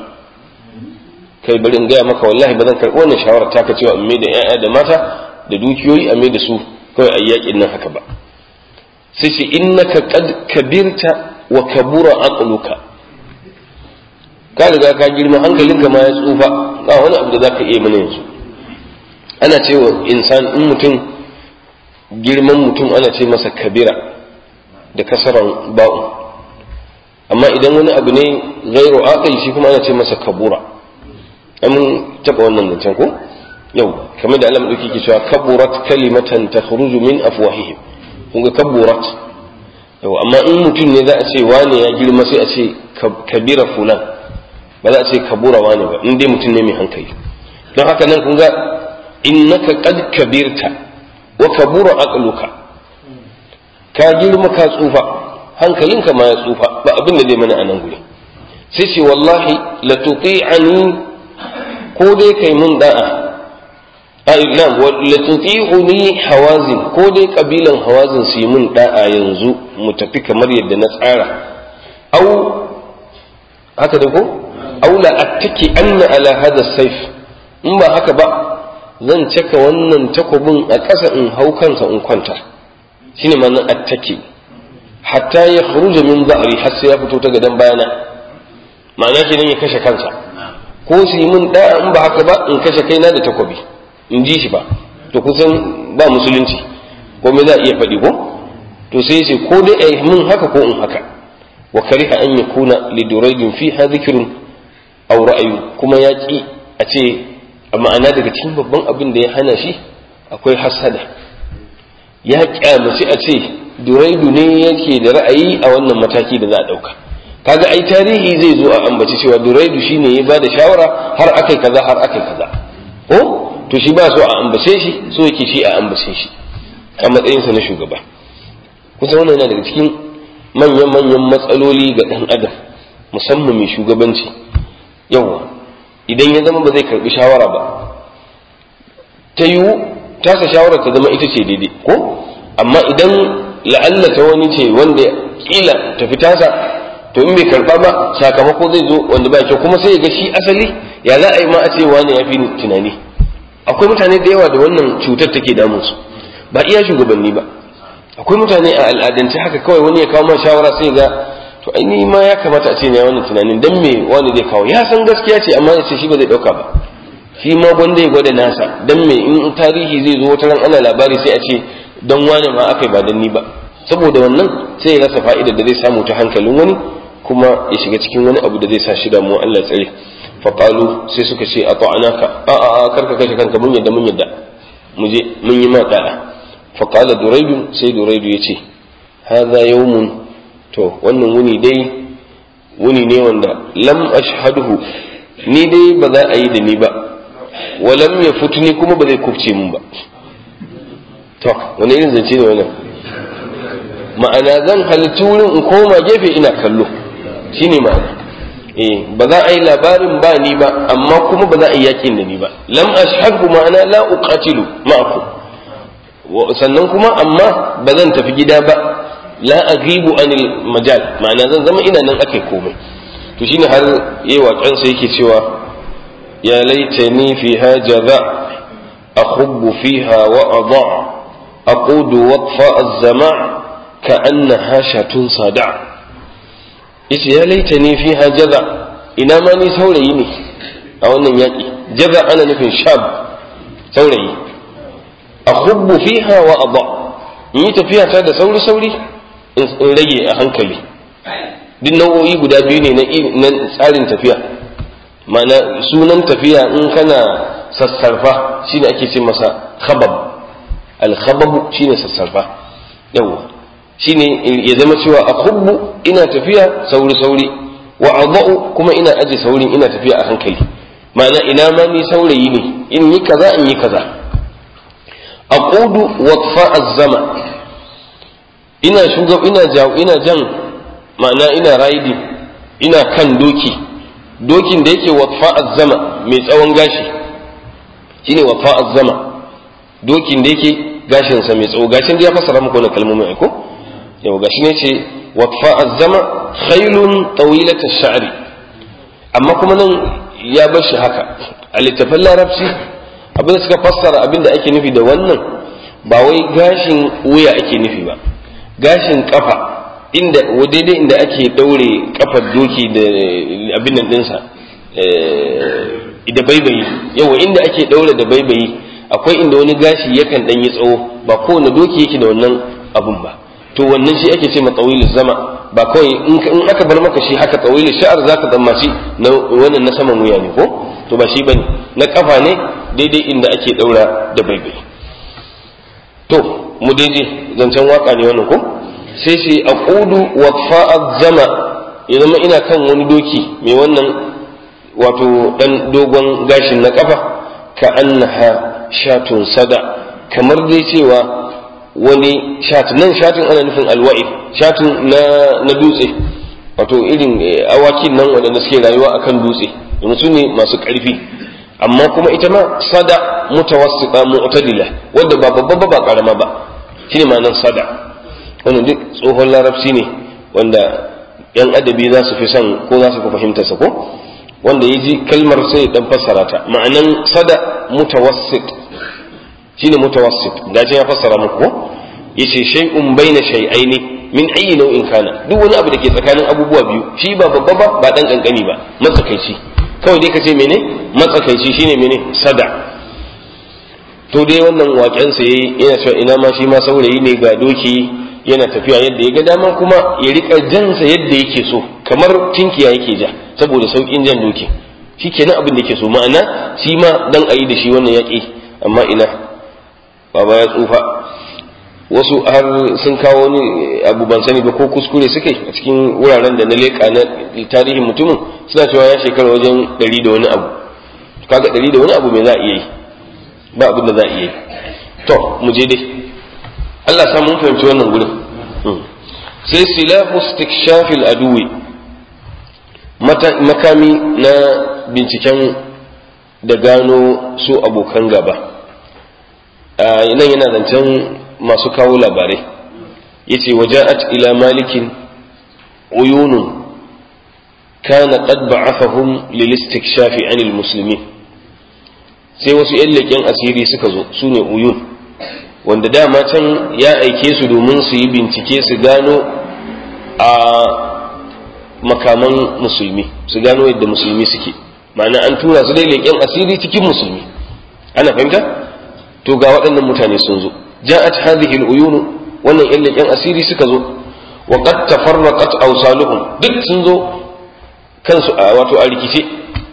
kai bari in gaya maka wallahi ba zan karɓi wannan shawara ta ka cewa in da 'ya'ya da mata da dukiyoyi a da su kawai a yakin nan haka ba sai ce innaka qad kabirta wa kabura aqluka ka riga ka girma hankalinka ma ya tsufa ba wani abu da zaka iya mana yanzu ana cewa insan in mutum girman mutum ana ce masa kabira da kasaran ba'u amma idan wani abu ne gairu aqil shi kuma ana ce masa kabura an taba wannan zancen ko yau kamar da Allah madauki ke cewa kaburat kalimatan takhruju min afwahihim kun ga kaburat yau amma in mutum ne za a ce wane ya girma sai a ce kabira fulan ba za a ce kabura wane ba in dai mutum ne mai hankali don haka nan kun ga innaka qad kabirta wa kabura aqluka ka girma ka tsufa hankalinka ma ya tsufa ba abin da zai mana a nan guri sai ce wallahi la tuti'ani ko dai kai mun da'a ai na la tuti'uni hawazin ko dai kabilan hawazin su yi mun da'a yanzu mu tafi kamar yadda na tsara au haka da ko au la attaki anna ala hada saif in ba haka ba zan caka wannan takobin a ƙasa in hau kansa in kwanta shine ma'anar attaki hatta ya kharuja min za'ri har sai ya fito ta gadan bayana ma'ana kenan ya kashe kansa ko su yi min da in ba haka ba in kashe kaina da takobi in ji shi ba to kusan ba musulunci ko me za a iya faɗi ko to sai ce ko dai ai min haka ko in haka wa kariha an yakuna li duraydin fiha dhikrun aw ra'yu kuma ya ki a ce ma'ana daga cikin babban abin da ya hana shi akwai hasada ya kyamaci a ce duraidu ne yake da ra'ayi a wannan mataki da za a ɗauka kaga ai tarihi zai zo a ambaci cewa duraidu shine ya bada shawara har akai kaza har akai kaza ko to shi ba so a ambace shi so yake shi a ambace shi a matsayinsa na shugaba kusa wannan yana daga cikin manyan manyan matsaloli ga ɗan adam musamman mai shugabanci yawa idan ya zama ba zai karbi shawara ba ta yiwu tasa shawara ta zama ita ce daidai ko amma idan la'alla ta wani ce wanda kila tafi tasa to in bai karba ba sakamako zai zo wanda ba kyau kuma sai ya ga shi asali ya za a yi ma a ce wani ya fi tunani akwai mutane da yawa da wannan cutar take damun su ba iya shugabanni ba akwai mutane a al'adance haka kawai wani ya kawo ma shawara sai ga to ai ni ma ya kamata a ce ne wannan tunanin dan me wani zai kawo ya san gaskiya ce amma ya ce shi ba zai dauka ba shi ma gwanda ya gwada nasa dan me in tarihi zai zo wata ran ana labari sai a ce dan wani ma akai ba dan ni ba saboda wannan sai ya rasa fa'idar da zai samu ta hankalin wani kuma ya shiga cikin wani abu da zai sa shi damuwa Allah tsare faqalu sai suka ce a ta'anaka a a a karka kashe kanka mun yadda mun yadda mu je mun yi ma da'a faqala duraydu sai duraydu yace hadha yawmun to wannan wuni dai wuni ne wanda lam ashhaduhu ni dai ba za a yi da ni ba wa lam yafutni kuma ba zai kufce mun ba to wani irin zance ne wannan ma'ana zan halittu wurin in koma gefe ina kallo shine ma'ana eh ba za a yi labarin ba ni ba amma kuma ba za a yi yakin da ni ba lam ashhadu ma'ana la uqatilu ma'akum sannan kuma amma ba zan tafi gida ba la aghibu anil majal ma'ana zan zama ina nan ake komai to shine har yayi waƙen sa yake cewa ya laitani fiha jaza akhubbu fiha wa adha aqudu watfa az-zama' كأنها شاة صدع yace ya laita ni fiha jaza ina ma ni saurayi ne a wannan yaƙi jaza ana nufin shab saurayi a hubbu fiha wa adha in yi tafiya ta da sauri sauri in rage a hankali duk nau'o'i guda biyu ne na tsarin tafiya ma'ana sunan tafiya in kana sassarfa shine ake ce masa khabab al-khababu shine sassarfa yawwa shine ya zama cewa a hubbu ina tafiya sauri sauri wa adau kuma ina aje saurin ina tafiya a hankali ma'ana ina ma ni saurayi ne in yi kaza in yi kaza aqudu watfa az-zama ina shugab ina jaw ina jan ma'ana ina riding ina kan doki dokin da yake watfa az-zama mai tsawon gashi shine watfa az-zama dokin da yake gashinsa mai tsawo gashin da ya fassara muku wannan kalmomin ko yau gashi ne ce watfa azzama khailun tawilata sha'ri amma kuma nan ya bar shi haka a littafin larabci abin da suka fassara abin da ake nufi da wannan ba wai gashin wuya ake nufi ba gashin kafa inda daidai inda ake daure kafar doki da abin nan dinsa da baibayi yawa inda ake daure da baibayi akwai inda wani gashi yakan dan yi tsawo ba kowane doki yake da wannan abun ba to wannan shi ake ce ma tsawilu zama ba kawai in aka bar maka shi haka tsawilu sha'ar zaka tsammaci na wannan na saman wuya ne ko to ba shi bane na kafa ne daidai inda ake daura da baibai to mu daidai zancen waka ne wannan ko sai ce aqudu waqfa'a zama ya zama ina kan wani doki mai wannan wato dan dogon gashin na kafa ka annaha shatun sada kamar dai cewa wani shat nan shatin ana nufin alwa'i shatin na na dutse wato irin awakin nan waɗanda suke rayuwa akan dutse domin su ne masu ƙarfi amma kuma ita ma sada mutawassita mu'tadila wanda ba babba ba karama ba shine ma'anar sada wannan duk tsohon larabci ne wanda yan adabi za su fi son ko za su fi fahimtar sa ko wanda ya ji kalmar sai dan fassara ta ma'anan sada mutawassit shine mutawassit da ya fassara muku ko yace shay'un baina shay'aini min ayi nau'in kana duk wani abu da ke tsakanin abubuwa biyu shi ba babba ba ba dan kankani ba matsakaici kawai dai kace mene matsakaici shine mene sada to dai wannan waken sa yayi yana cewa ina ma shi ma saurayi ne ga doki yana tafiya yadda ya ga dama kuma ya rika jansa yadda yake so kamar tinkiya yake ja saboda saukin jan doki shikenan abin da yake so ma'ana shi ma dan ayi da shi wannan yaki amma ina baba ya tsufa wasu har sun kawo ni abu ban sani ba ko kuskure suke a cikin wuraren da na leƙa na tarihin mutumin suna cewa ya shekara wajen ɗari da wani abu kaga ɗari da wani abu mai za a iya yi ba abin da za a iya yi to mu je dai Allah sa mun fahimci wannan gurin sai silahu istikshafil aduwi makami na binciken da gano su abokan gaba nan yana zancen masu kawo labarai yace waja'at ila malikin uyunun kana qad ba'athahum lil istikshafi 'anil muslimin sai wasu yan leƙen asiri suka zo su ne uyun wanda dama can ya aike su domin su yi bincike su gano a makaman musulmi su gano yadda musulmi suke ma'ana an tura su dai leƙen asiri cikin musulmi ana fahimta to ga waɗannan mutane sun zo ja'at hadhihi al-uyun wannan yan leƙen asiri suka zo wa qad tafarraqat awsaluhum duk sun zo kansu a wato a rikice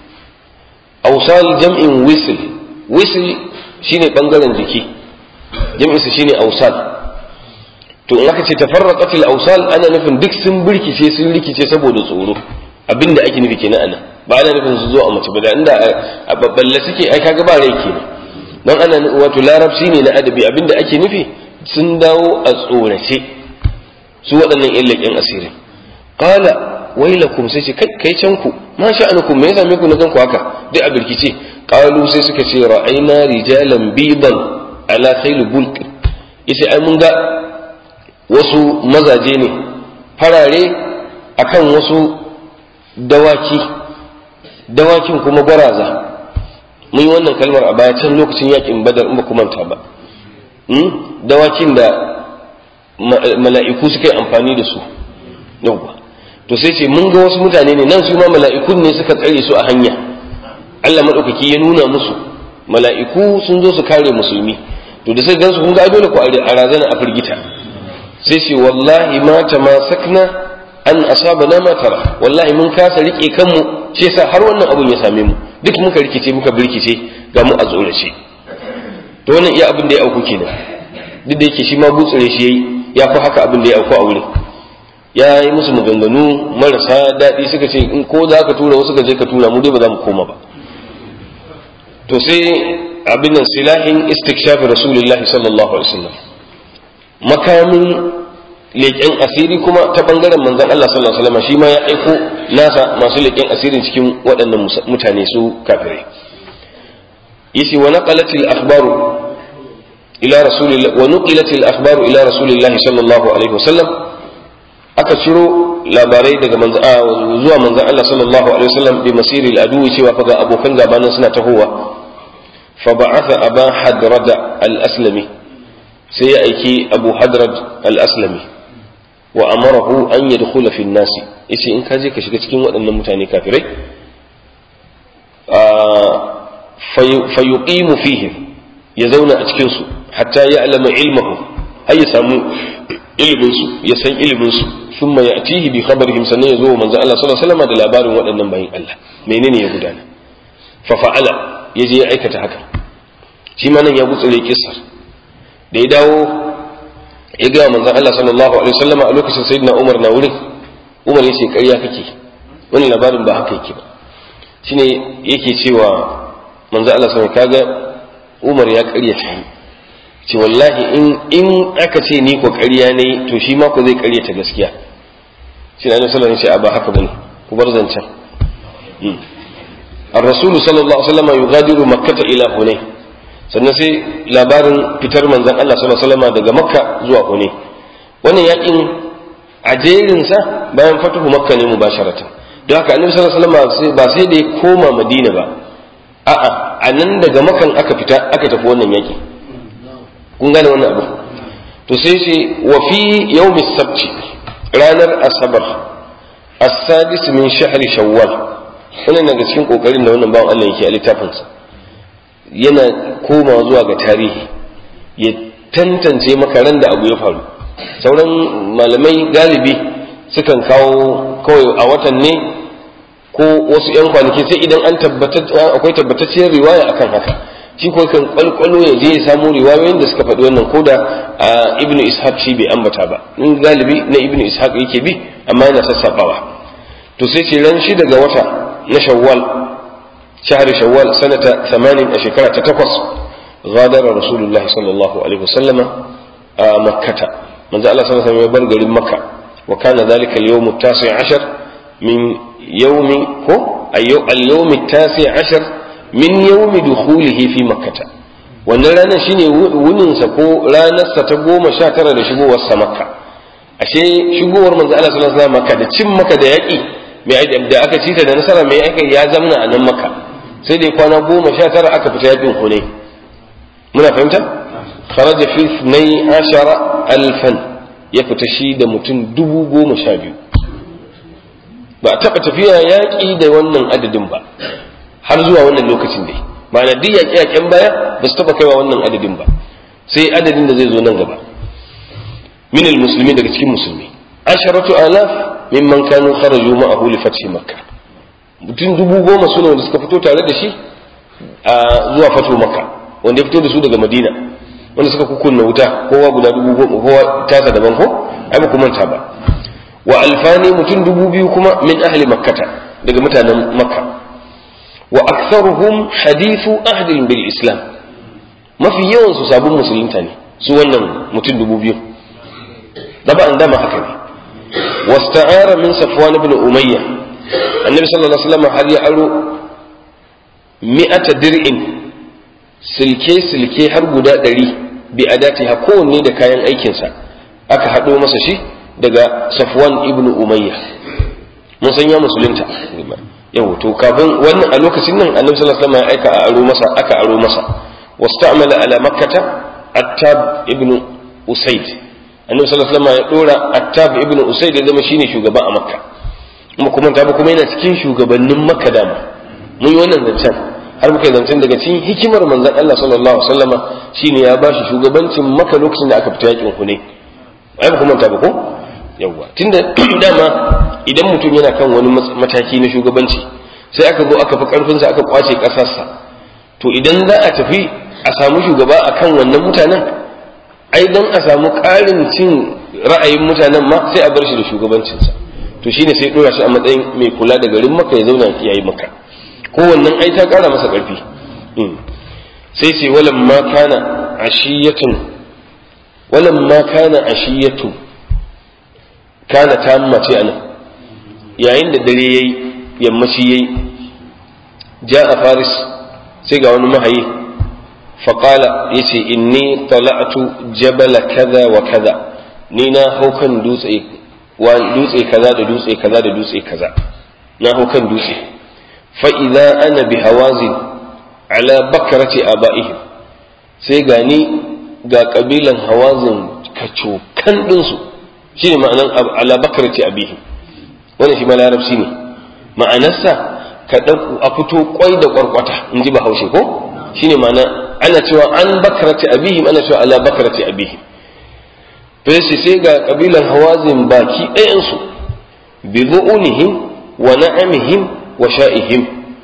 awsal jam'in wisl wisl shine bangaren jiki jam'in sa shine awsal to in aka ce tafarraqat al-awsal ana nufin duk sun birkice sun rikice saboda tsoro abinda ake nufi kenan anan ba ana nufin su zo a mace ba da inda a babballe suke ai kaga ba rai kenan don ana wato larabci ne na adabi abinda ake nufi sun dawo a tsorace su waɗannan yan leƙen asirin qala wailakum sai ce kai kai can ku ma sha'anukum me ya same ku na gan ku haka duk a birkice qalu sai suka ce ra'ayna rijalan bidan ala khayl bulk yace ai mun ga wasu mazaje ne farare akan wasu dawaki dawakin kuma gwaraza mun yi wannan kalmar a baya can lokacin yakin badar in ba ku manta ba dawakin da mala'iku suka yi amfani da su yawwa to sai ce mun ga wasu mutane ne nan su ma mala'ikun ne suka tsare su a hanya Allah maɗaukaki ya nuna musu mala'iku sun zo su kare musulmi to da sai gansu kun ga dole ku a razana a firgita sai ce wallahi ma tamasakna an asabana ma tara wallahi mun kasa rike kanmu shi yasa har wannan abun ya same mu duk muka rikice muka birkice ga mu a tsorace to wannan iya abin da ya auku kenan duk da yake shi ma butsure shi yayi ya fi haka abin da ya auku a wurin ya yi musu maganganu marasa daɗi suka ce in ko za ka tura wasu ka je ka tura mu dai ba za mu koma ba to sai abin nan silahin istikshafi rasulullahi sallallahu alaihi wasallam makamin leƙen asiri kuma ta bangaren manzon Allah sallallahu alaihi wasallam shi ma ya aiko nasa masu leƙen asirin cikin waɗannan mutane su kafirai yace wa naqalat al akhbaru ila rasulillah wa nuqilat al akhbaru ila rasulillah sallallahu alaihi wasallam aka ciro labarai daga manzo zuwa manzon Allah sallallahu alaihi wasallam bi masiri al adu cewa fa ga abokan gabanin suna tahowa fa ba'atha aba hadrada al aslami sai ya aiki abu hadrad al aslami wa amarahu an yadkhula fi nasi yace in ka je ka shiga cikin waɗannan mutane kafirai fa yuqimu fihim ya zauna a cikin su hatta ya alama ilmahu har ya samu ilimin su ya san ilimin su thumma ya'tihi bi khabarihim sannan ya zo manzo Allah sallallahu alaihi wasallam da labarin waɗannan bayin Allah menene ya gudana fa fa'ala ya je ya aikata haka shi ma nan ya gutsure kissar da ya dawo ya ga manzon Allah sallallahu alaihi wasallama a lokacin sayyidina Umar na wurin Umar yace ƙarya kake wannan labarin ba haka yake ba shine yake cewa manzon Allah sallallahu kaga Umar ya ƙarya ta ce wallahi in in aka ce ni ko ƙarya ne to shi ma ko zai ƙarya ta gaskiya shi ne sallallahu alaihi wasallam ba haka bane ku bar zancen الرسول صلى الله عليه وسلم يغادر مكة إلى هنين sannan sai labarin fitar manzon Allah sallallahu alaihi wasallam daga Makka zuwa Hune wannan yakin a jerinsa bayan fatuhu Makka ne mubasharatan don haka Annabi sallallahu alaihi wasallam ba sai da ya koma Madina ba a'a a nan daga Makkan aka fita aka tafi wannan yaki kun gane wannan abu to sai ce wa fi yawmi sabti ranar asabar as-sadis min shahri shawwal wannan daga cikin kokarin da wannan bawan Allah yake a littafinsa yana komawa zuwa ga tarihi ya tantance maka ran da abu ya faru sauran malamai galibi sukan kawo kawai a watan ne ko wasu 'yan kwanaki sai idan an akwai tabbatacciyar riwaya akan haka shi ko kan kwalkwalo ya je ya samu riwayoyin da suka faɗi wannan ko da ibnu ishaq shi bai ambata ba in galibi na ibnu ishaq yake bi amma yana sassabawa to sai ce ran shi daga wata na shawwal shahar shawwal sanata 80 a shekara ta takwas غادر رسول الله صلى الله عليه وسلم مكة من زال الله صلى الله عليه وسلم يبر مكة وكان ذلك اليوم التاسع عشر من يوم هو اليوم التاسع عشر من يوم دخوله في مكة wannan ranar shine wuninsa ko ranarsa ta goma sha tara da shigowarsa makka ashe shigowar manzo Allah sallallahu alaihi wasallam makka da cin maka da yaƙi mai da aka ci ta da nasara mai aka ya zamna a nan makka sai dai kwana goma sha tara aka fita yaƙin hunay muna fahimta kharaja fi ithnai ashara alfan ya fita shi da mutum dubu goma sha biyu ba a taɓa tafiya yaƙi da wannan adadin ba har zuwa wannan lokacin dai ma'ana duk yaƙe-yaƙen baya ba su taɓa kaiwa wannan adadin ba sai adadin da zai zo nan gaba min musulmi daga cikin musulmi asharatu alaf mimman kanu kharaju ma'ahu li fathi makka mutum dubu goma sune wanda suka fito tare da shi a zuwa fatu makka wanda ya fito da su daga madina wanda suka kukunna wuta kowa guda dubu goma kowa tasa daban ko ai ba ku manta ba wa alfani mutum dubu biyu kuma min ahli makkata daga mutanen makka wa aktharuhum hadithu ahdin bil islam mafi yawan su sabon musulunta ne su wannan mutum dubu biyu daba an dama haka ne wasta'ara min safwan ibn umayya annabi sallallahu alaihi wasallam har ya aro mi'ata dir'in silke-silke har guda ɗari bi adati ha kowanne da kayan aikinsa aka haɗo masa shi daga safwan ibn umayya mun san ya musulunta yau to kafin wannan a lokacin nan annabi sallallahu alaihi wasallam ya aika a aro masa aka aro masa wasta'mala ala makkata attab ibn usayd annabi sallallahu alaihi wasallam ya dora attab ibn usayd ya zama shine shugaba a makka kuma kuma ta kuma yana cikin shugabannin makka dama mun yi wannan zancen har muka zancen daga cikin hikimar manzon Allah sallallahu alaihi wasallama shine ya bashi shugabancin maka lokacin da aka fita yakin Hunayn ai ba kuma ta ba ko yawa tunda dama idan mutum yana kan wani mataki na shugabanci sai aka zo aka fi karfin sa aka kwace kasarsa to idan za a tafi a samu shugaba akan wannan mutanen ai dan a samu ƙarin cin ra'ayin mutanen ma sai a bar shi da shugabancinsa to shine sai dora shi a matsayin mai kula da garin maka ya zauna yayi maka kowannan ai ta kara masa ƙarfi sai ce walan ma kana ashiyatun walan ma kana ashiyatu kana ta mace anan yayin da dare yayi yammaci yayi ja'a faris sai ga wani mahayi faƙala ya ce inni tala'atu jabala kaza wa kaza ni na hau kan dutse dutse kaza da dutse kaza da dutse kaza na hau kan dutse fa'iza ana bi hawazin ala bakarati aba'ihim sai gani ga ƙabilan hawazin kacokan ɗinsu shi ne ma'anan ala bakarati abihim wannan shi ma larabci ne ma'anarsa ka a fito kwai da kwarkwata in ji bahaushe ko shi ne ma'ana ana cewa an bakarati abihim ana cewa ala bakarati abihim to sai ga ƙabilan hawazin baki ɗayansu bi zu'unihim wa na'amihim wa sha'ihim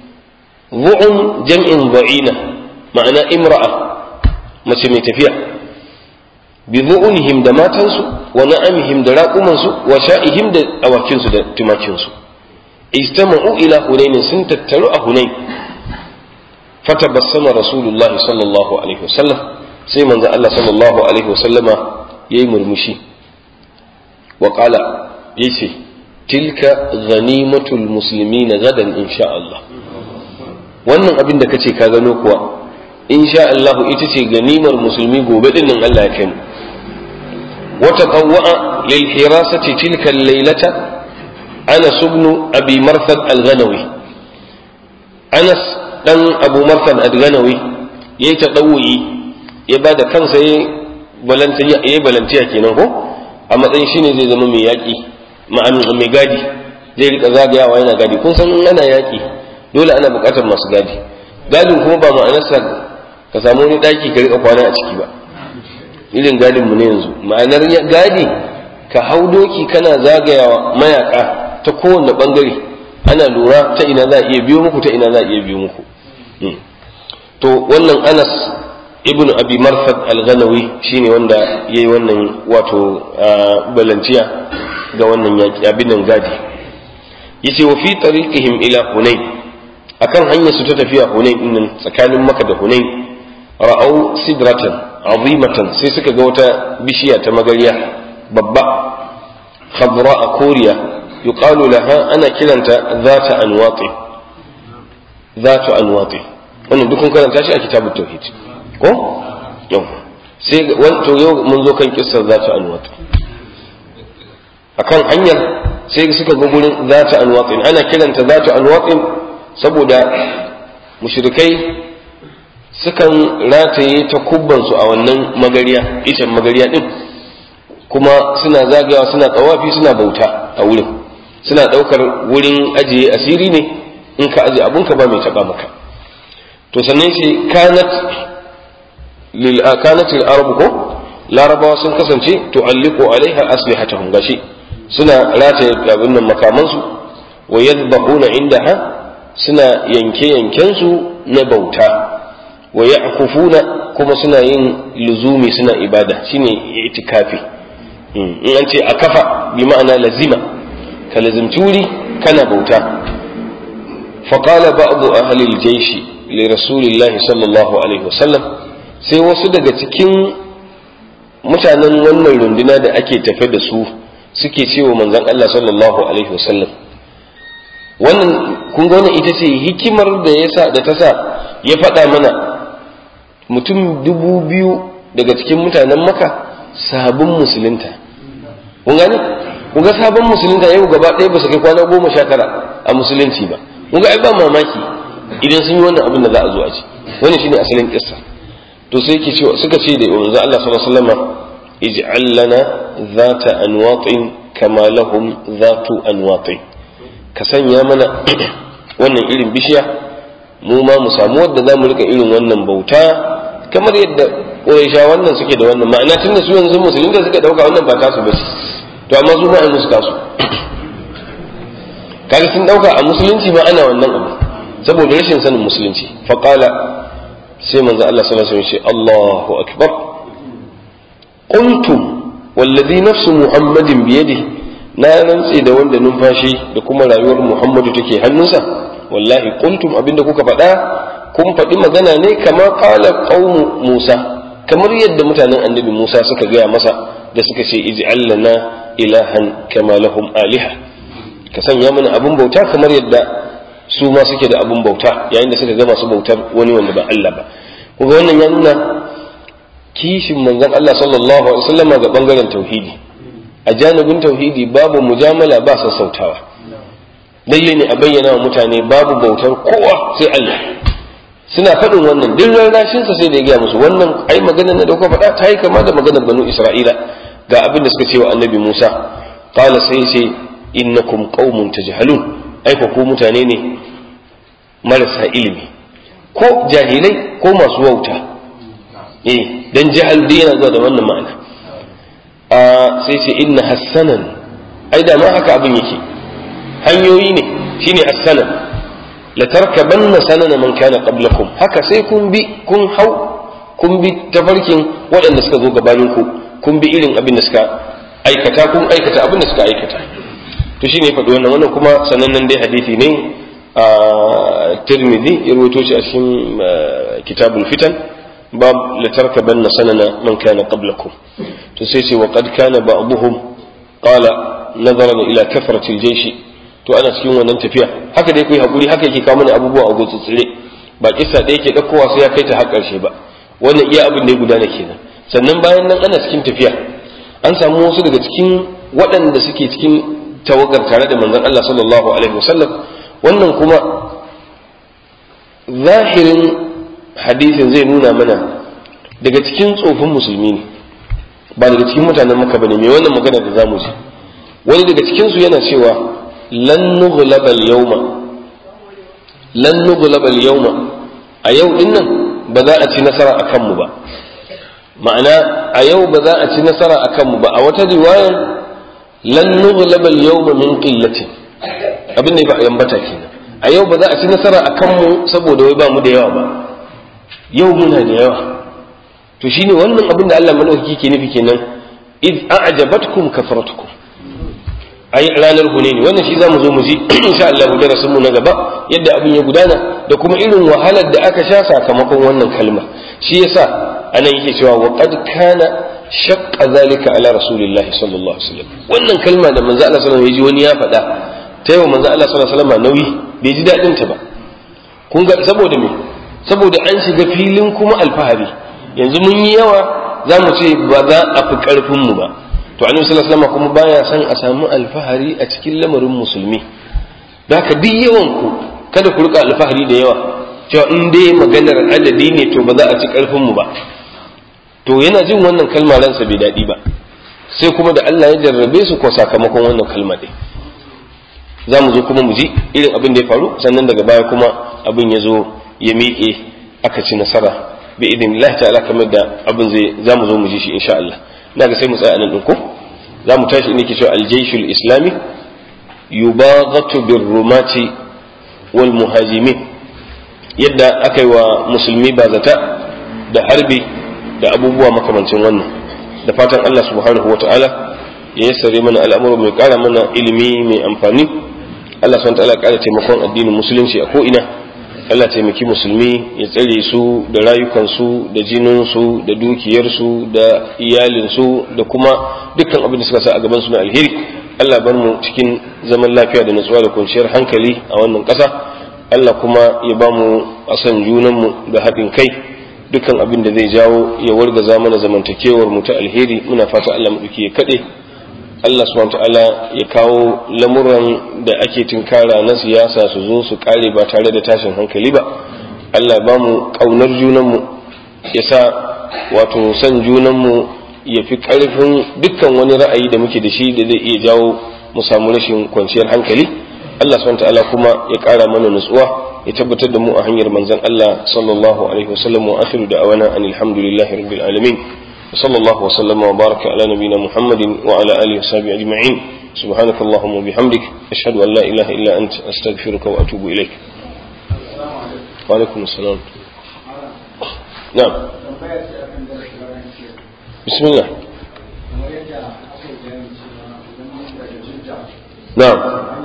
zu'un jam'in da'ina ma'ana imra'a mace mai tafiya bi zu'unihim da matansu wa na'amihim da raƙumansu wa sha'ihim da awakinsu da tumakinsu istama'u ila hunain sun tattaru a hunain fatabassama rasulullahi sallallahu alaihi wasallam sai manzo Allah sallallahu alaihi wasallama yayi murmushi wa qala yace tilka ghanimatul muslimin gadan insha Allah wannan abin da kace ka gano kuwa insha Allah ita ce ganimar musulmi gobe din nan Allah ya kai mu wa taqawwa lil hirasati tilka al-laylata Anas ibn Abi Marthad al-Ghanawi Anas dan Abu Marthad al-Ghanawi yayi ta dawuyi ya bada kansa yayi balantiya yayi balantiya kenan ko a matsayin shine zai zama mai yaki ma'an mai gadi zai rika zagayawa yana gadi kun san in ana yaki dole ana buƙatar masu gadi gadin kuma ba ma'anarsa ka samu wani ɗaki ka rika kwana a ciki ba irin gadin mu ne yanzu ma'anar gadi ka hau doki kana zagayawa mayaka ta kowane bangare ana lura ta ina za a iya biyo muku ta ina za a iya biyo muku to wannan anas ibn abi marfad al-ghanawi shine wanda yayi wannan wato balanciya ga wannan yaki abin nan gadi yace wa fi tariqihim ila hunain akan hanyar su ta tafiya hunain din tsakanin maka da hunain ra'au sidratan azimatan sai suka ga wata bishiya ta magariya babba khadra a koriya yuqalu laha ana kiranta zata anwati zatu anwati wannan dukun karanta shi a kitabut tauhid ko yau sai to yau mun zo kan kissar zatu anwati akan hanyar sai suka ga gurin zata anwati ana kiranta zatu anwati saboda mushrikai sukan rataye ta kubbansu a wannan magariya icen magariya din kuma suna zagayawa suna tsawafi suna bauta a wurin suna ɗaukar wurin ajiye asiri ne in ka ajiye abunka ba mai taɓa maka to sannan shi kanat lil kanat lil arab ko larabawa sun kasance tu'alliqu alaiha aslihatahum gashi suna rataye abin nan makamansu wa yadhbahuna indaha suna yanke yankensu na bauta wa ya'kufuna kuma suna yin luzumi suna ibada shine itikafi in an ce a kafa bi ma'ana lazima ka lazimci wuri kana bauta faqala ba'du ahli al-jaysh li rasulillahi sallallahu alaihi wasallam sai wasu daga cikin mutanen wannan runduna da ake tafe da su suke cewa manzon Allah sallallahu alaihi wasallam wannan kun ga wannan ita ce hikimar da yasa da ta sa ya faɗa mana mutum dubu biyu daga cikin mutanen maka sabon musulunta kun gane kun ga sabon musulunta yau gaba ɗaya ba su kai kwana goma sha tara a musulunci ba kun ga ai ba mamaki idan sun yi wannan abin da za a zo a ci wannan shine asalin kissa to sai yake cewa suka ce da manzo Allah sallallahu alaihi wasallam ij'al lana zata anwatin kama lahum zatu anwatin ka sanya mana wannan irin bishiya mu ma mu samu wadda za mu rika irin wannan bauta kamar yadda ƙuraisha wannan suke da wannan ma'ana tunda su yanzu musulmi da suka ɗauka wannan ba tasu ba ce to amma su ma ai musu tasu kaga sun ɗauka a musulunci ma ana wannan abu saboda rashin sanin musulunci faqala sai manzo Allah sallallahu alaihi wasallam ce Allahu akbar qultum wallazi nafsu muhammadin biyadihi na rantse da wanda numfashi da kuma rayuwar muhammadu take hannunsa wallahi kuntum abinda kuka faɗa kun faɗi magana ne kamar qala qaumu musa kamar yadda mutanen annabi musa suka gaya masa da suka ce ij'al lana ilahan kama lahum aliha ka sanya mana abun bauta kamar yadda su ma suke da abun bauta yayin da suka ga masu bautar wani wanda ba Allah ba kuma wannan ya nuna kishin manzon Allah sallallahu alaihi wasallam ga bangaren tauhidi a janibin tauhidi babu mujamala ba sassautawa lalle ne a bayyana wa mutane babu bautar kowa sai Allah suna faɗin wannan duk rarrashinsa sai da ya gaya musu wannan ai maganar na dauka faɗa ta yi kama da maganar banu Isra'ila ga abin da suka ce wa annabi Musa qala sai ce innakum qaumun tajhalun ai ku mutane ne marasa ilimi ko jahilai ko masu wauta eh dan jahal dai yana zuwa da wannan ma'ana sai ce inna hassanan ai da ma haka abin yake hanyoyi ne shine hassanan la tarkabanna sanana man kana qablakum haka sai kun bi kun hau kun bi tafarkin waɗanda suka zo gabanin ku kun bi irin abin da suka aikata kun aikata abin da suka aikata to shine ya faɗi wannan wannan kuma sanannen dai hadisi ne a tirmidhi ya rawaito shi a cikin kitabul fitan bab la tarkabanna sanana man kana qablakum to sai ce wa qad kana ba'dhum qala nazaran ila kafrati al-jaysh to ana cikin wannan tafiya haka dai kai hakuri haka yake kawo mana abubuwa a gutsutsure ba kissa da yake ɗaukowa sai ya kai ta har ƙarshe ba wannan iya abin da ya gudana kenan sannan bayan nan ana cikin tafiya an samu wasu daga cikin waɗanda suke cikin tawagar tare da manzon Allah sallallahu alaihi wasallam wannan kuma zahirin hadisin zai nuna mana daga cikin tsofin musulmi ne ba daga cikin mutanen maka bane mai wannan magana da zamu ji wani daga cikin su yana cewa lan nughlaba al-yawma lan nughlaba al-yawma a yau din nan ba za a ci nasara akan mu ba ma'ana a yau ba za a ci nasara akan mu ba a wata riwaya lan nughlaba al-yawma min qillatin abin da ba yambata kenan a yau ba za a ci nasara akan mu saboda wai ba mu da yawa ba yau muna da yawa to shine wannan abin da Allah madaukaki ke nufi kenan id a'jabatkum kasratukum ai ranar hunaini wannan shi zamu zo mu ji insha Allah darasin mu na gaba yadda abin ya gudana da kuma irin wahalar da aka sha sakamakon wannan kalma shi yasa anan yake cewa wa qad kana shaqqa zalika ala rasulillahi sallallahu alaihi wasallam wannan kalma da manzo Allah sallallahu alaihi wasallam ya ji wani ya faɗa ta yau manzo Allah sallallahu alaihi wasallam nauyi bai ji dadin ta ba kun ga saboda me saboda an shiga filin kuma alfahari yanzu mun yi yawa za mu ce ba za a fi karfin mu ba to annabi sallallahu alaihi wasallam kuma baya son a samu alfahari a cikin lamarin musulmi da haka duk yawan ku kada ku rika alfahari da yawa cewa in dai maganar adadi ne to ba za a ci karfin mu ba to yana jin wannan kalma ransa bai daɗi ba sai kuma da Allah ya jarrabe su ko sakamakon wannan kalma ɗin za mu zo kuma mu ji irin abin da ya faru sannan daga baya kuma abin ya zo ya miƙe aka ci nasara bi idin Allah ta'ala kamar da abin zai za mu zo mu ji shi insha Allah na ga sai mu tsaya nan ɗin ko za mu tashi inda ke cewa aljaishul islami yubaghatu birrumati wal muhajimin yadda aka yi wa musulmi bazata da harbi da abubuwa makamancin wannan da fatan Allah subhanahu wa ta'ala ya yassare mana al'amuru mai kara mana ilimi mai amfani Allah subhanahu wa ta'ala kara taimakon addinin musulunci a ko'ina Allah taimaki musulmi ya tsare su da rayukansu da jininsu da dukiyarsu da iyalinsu da kuma dukkan abin da suka sa a gaban su na alheri Allah bar mu cikin zaman lafiya da natsuwa da kwanciyar hankali a wannan ƙasa Allah kuma ya ba mu asan junanmu da haɗin kai dukkan abin da zai jawo ya wargaza mana zamantakewar mu ta alheri muna fata Allah mu ya kaɗe Allah subhanahu ta'ala ya kawo lamuran da ake tinkara na siyasa su zo su kare ba tare da tashin hankali ba Allah ba mu kaunar junanmu ya sa wato san junanmu ya fi karfin dukkan wani ra'ayi da muke da shi da zai iya jawo mu samu rashin kwanciyar hankali Allah subhanahu ta'ala kuma ya kara mana nutsuwa ya tabbatar da mu a hanyar manzon Allah sallallahu alaihi wasallam wa akhiru da'awana anil hamdulillahi rabbil alamin وصلى الله وسلم وبارك على نبينا محمد وعلى آله وصحبه أجمعين سبحانك اللهم وبحمدك أشهد أن لا إله إلا أنت أستغفرك وأتوب إليك وعليكم السلام نعم بسم الله نعم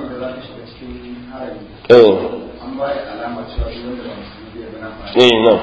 ايه ايه نعم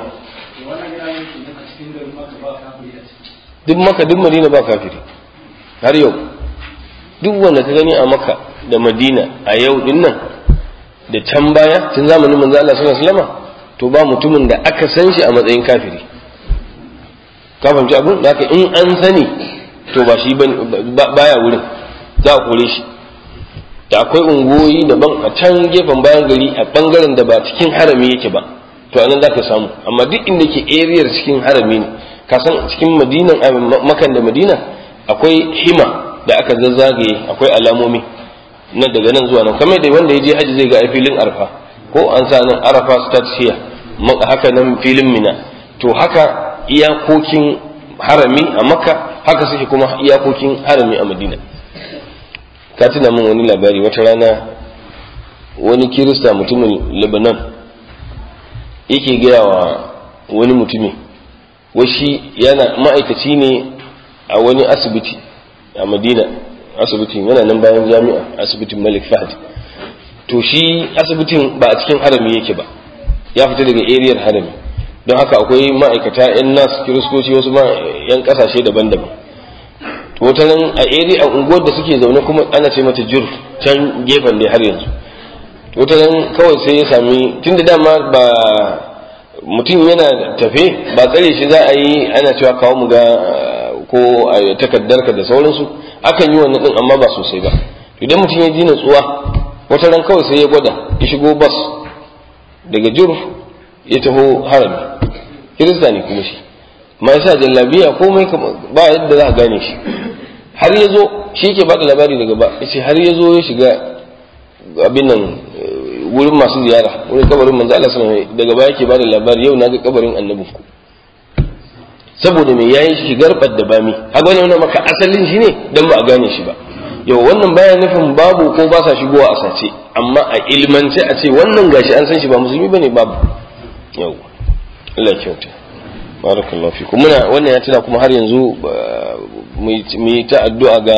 duk maka duk madina ba kafiri har yau duk wanda ka gani a maka da madina a yau din nan da can baya tun zamanin manzo Allah sallallahu alaihi wasallam to ba mutumin da aka san shi a matsayin kafiri ka fahimci abin da in an sani to ba shi baya wurin za a kore shi da akwai ungoyi daban a can gefen bayan gari a bangaren da ba cikin harami yake ba to anan za ka samu amma duk inda ke eriyar cikin harami ne kasan cikin madinan makan da madina akwai hima da aka zazzagaye akwai alamomi na daga nan zuwa nan kamar da wanda ya je haji zai ga filin arfa ko an sa nan arafa start here haka nan filin mina to haka iyakokin harami a makka haka suke kuma iyakokin harami a madina ka tuna min wani labari wata rana wani kirista mutumin lebanon yake gaya wa wani mutumi washi yana ma'aikaci ne a wani asibiti a madina asibitin yana nan bayan jami'a asibitin malik fahad to shi asibitin ba a cikin harami yake ba ya fita daga eriyar harami don haka akwai ma'aikata 'yan nas kiristoci wasu ma 'yan kasashe daban-daban to wata nan a area a unguwar da suke zaune kuma ana ce mata jur can gefen ne har yanzu to wata nan kawai sai ya sami tunda dama ba mutum yana tafe ba tsare shi za a yi ana cewa kawo mu ga ko a takaddarka da sauransu akan yi wannan din amma ba sosai ba idan mutum ya ji natsuwa wata ran kawai sai ya gwada ya shigo bas daga jur ya taho harami kirista ne kuma shi ma yasa jallabiya komai ba yadda za a gane shi har ya zo shi ke bada labari daga ba ya ce har ya zo ya shiga abin nan wurin masu ziyara wurin kabarin manzo Allah sallallahu alaihi daga baya yake bada labari yau na ga kabarin annabin ku saboda me yayin shigar da bami haka wani wannan maka asalin shi ne dan ba a gane shi ba yau wannan baya nufin babu ko ba sa shigowa a sace amma a ilmance a ce wannan gashi an san shi ba musulmi bane babu yau Allah ya kyauta barakallahu fikum muna wannan ya tuna kuma har yanzu mu yi ta addu'a ga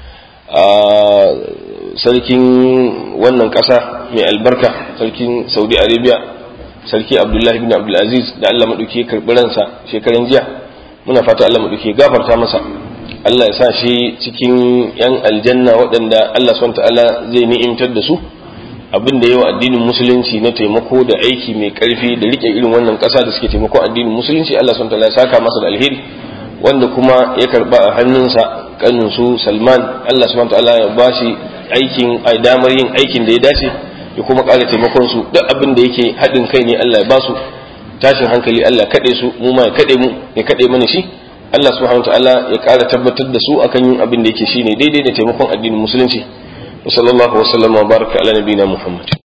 sarkin wannan ƙasa mai albarka sarkin Saudi Arabia sarki Abdullahi bin Abdul Aziz da Allah madauki ya karbi ransa shekaran jiya muna fata Allah madauki ya gafarta masa Allah ya sa shi cikin yan aljanna waɗanda Allah subhanahu ta'ala zai ni'imtar da su abin da yawa addinin musulunci na taimako da aiki mai karfi da rike irin wannan ƙasa da suke taimako addinin musulunci Allah subhanahu ta'ala ya saka masa da alheri wanda kuma ya karba a hannunsa kanin su Salman Allah subhanahu ta'ala ya bashi aikin a damar yin aikin da ya dace ya kuma ƙara taimakon su duk abin da yake haɗin kai ne Allah ya basu tashin hankali Allah kaɗe su mu ma ya kaɗe mu ya kaɗe mana shi Allah subhanahu ta'ala ya ƙara tabbatar da su akan yin abin da yake shine daidai da taimakon addinin musulunci wa sallallahu wa sallama wa baraka ala nabiyina Muhammad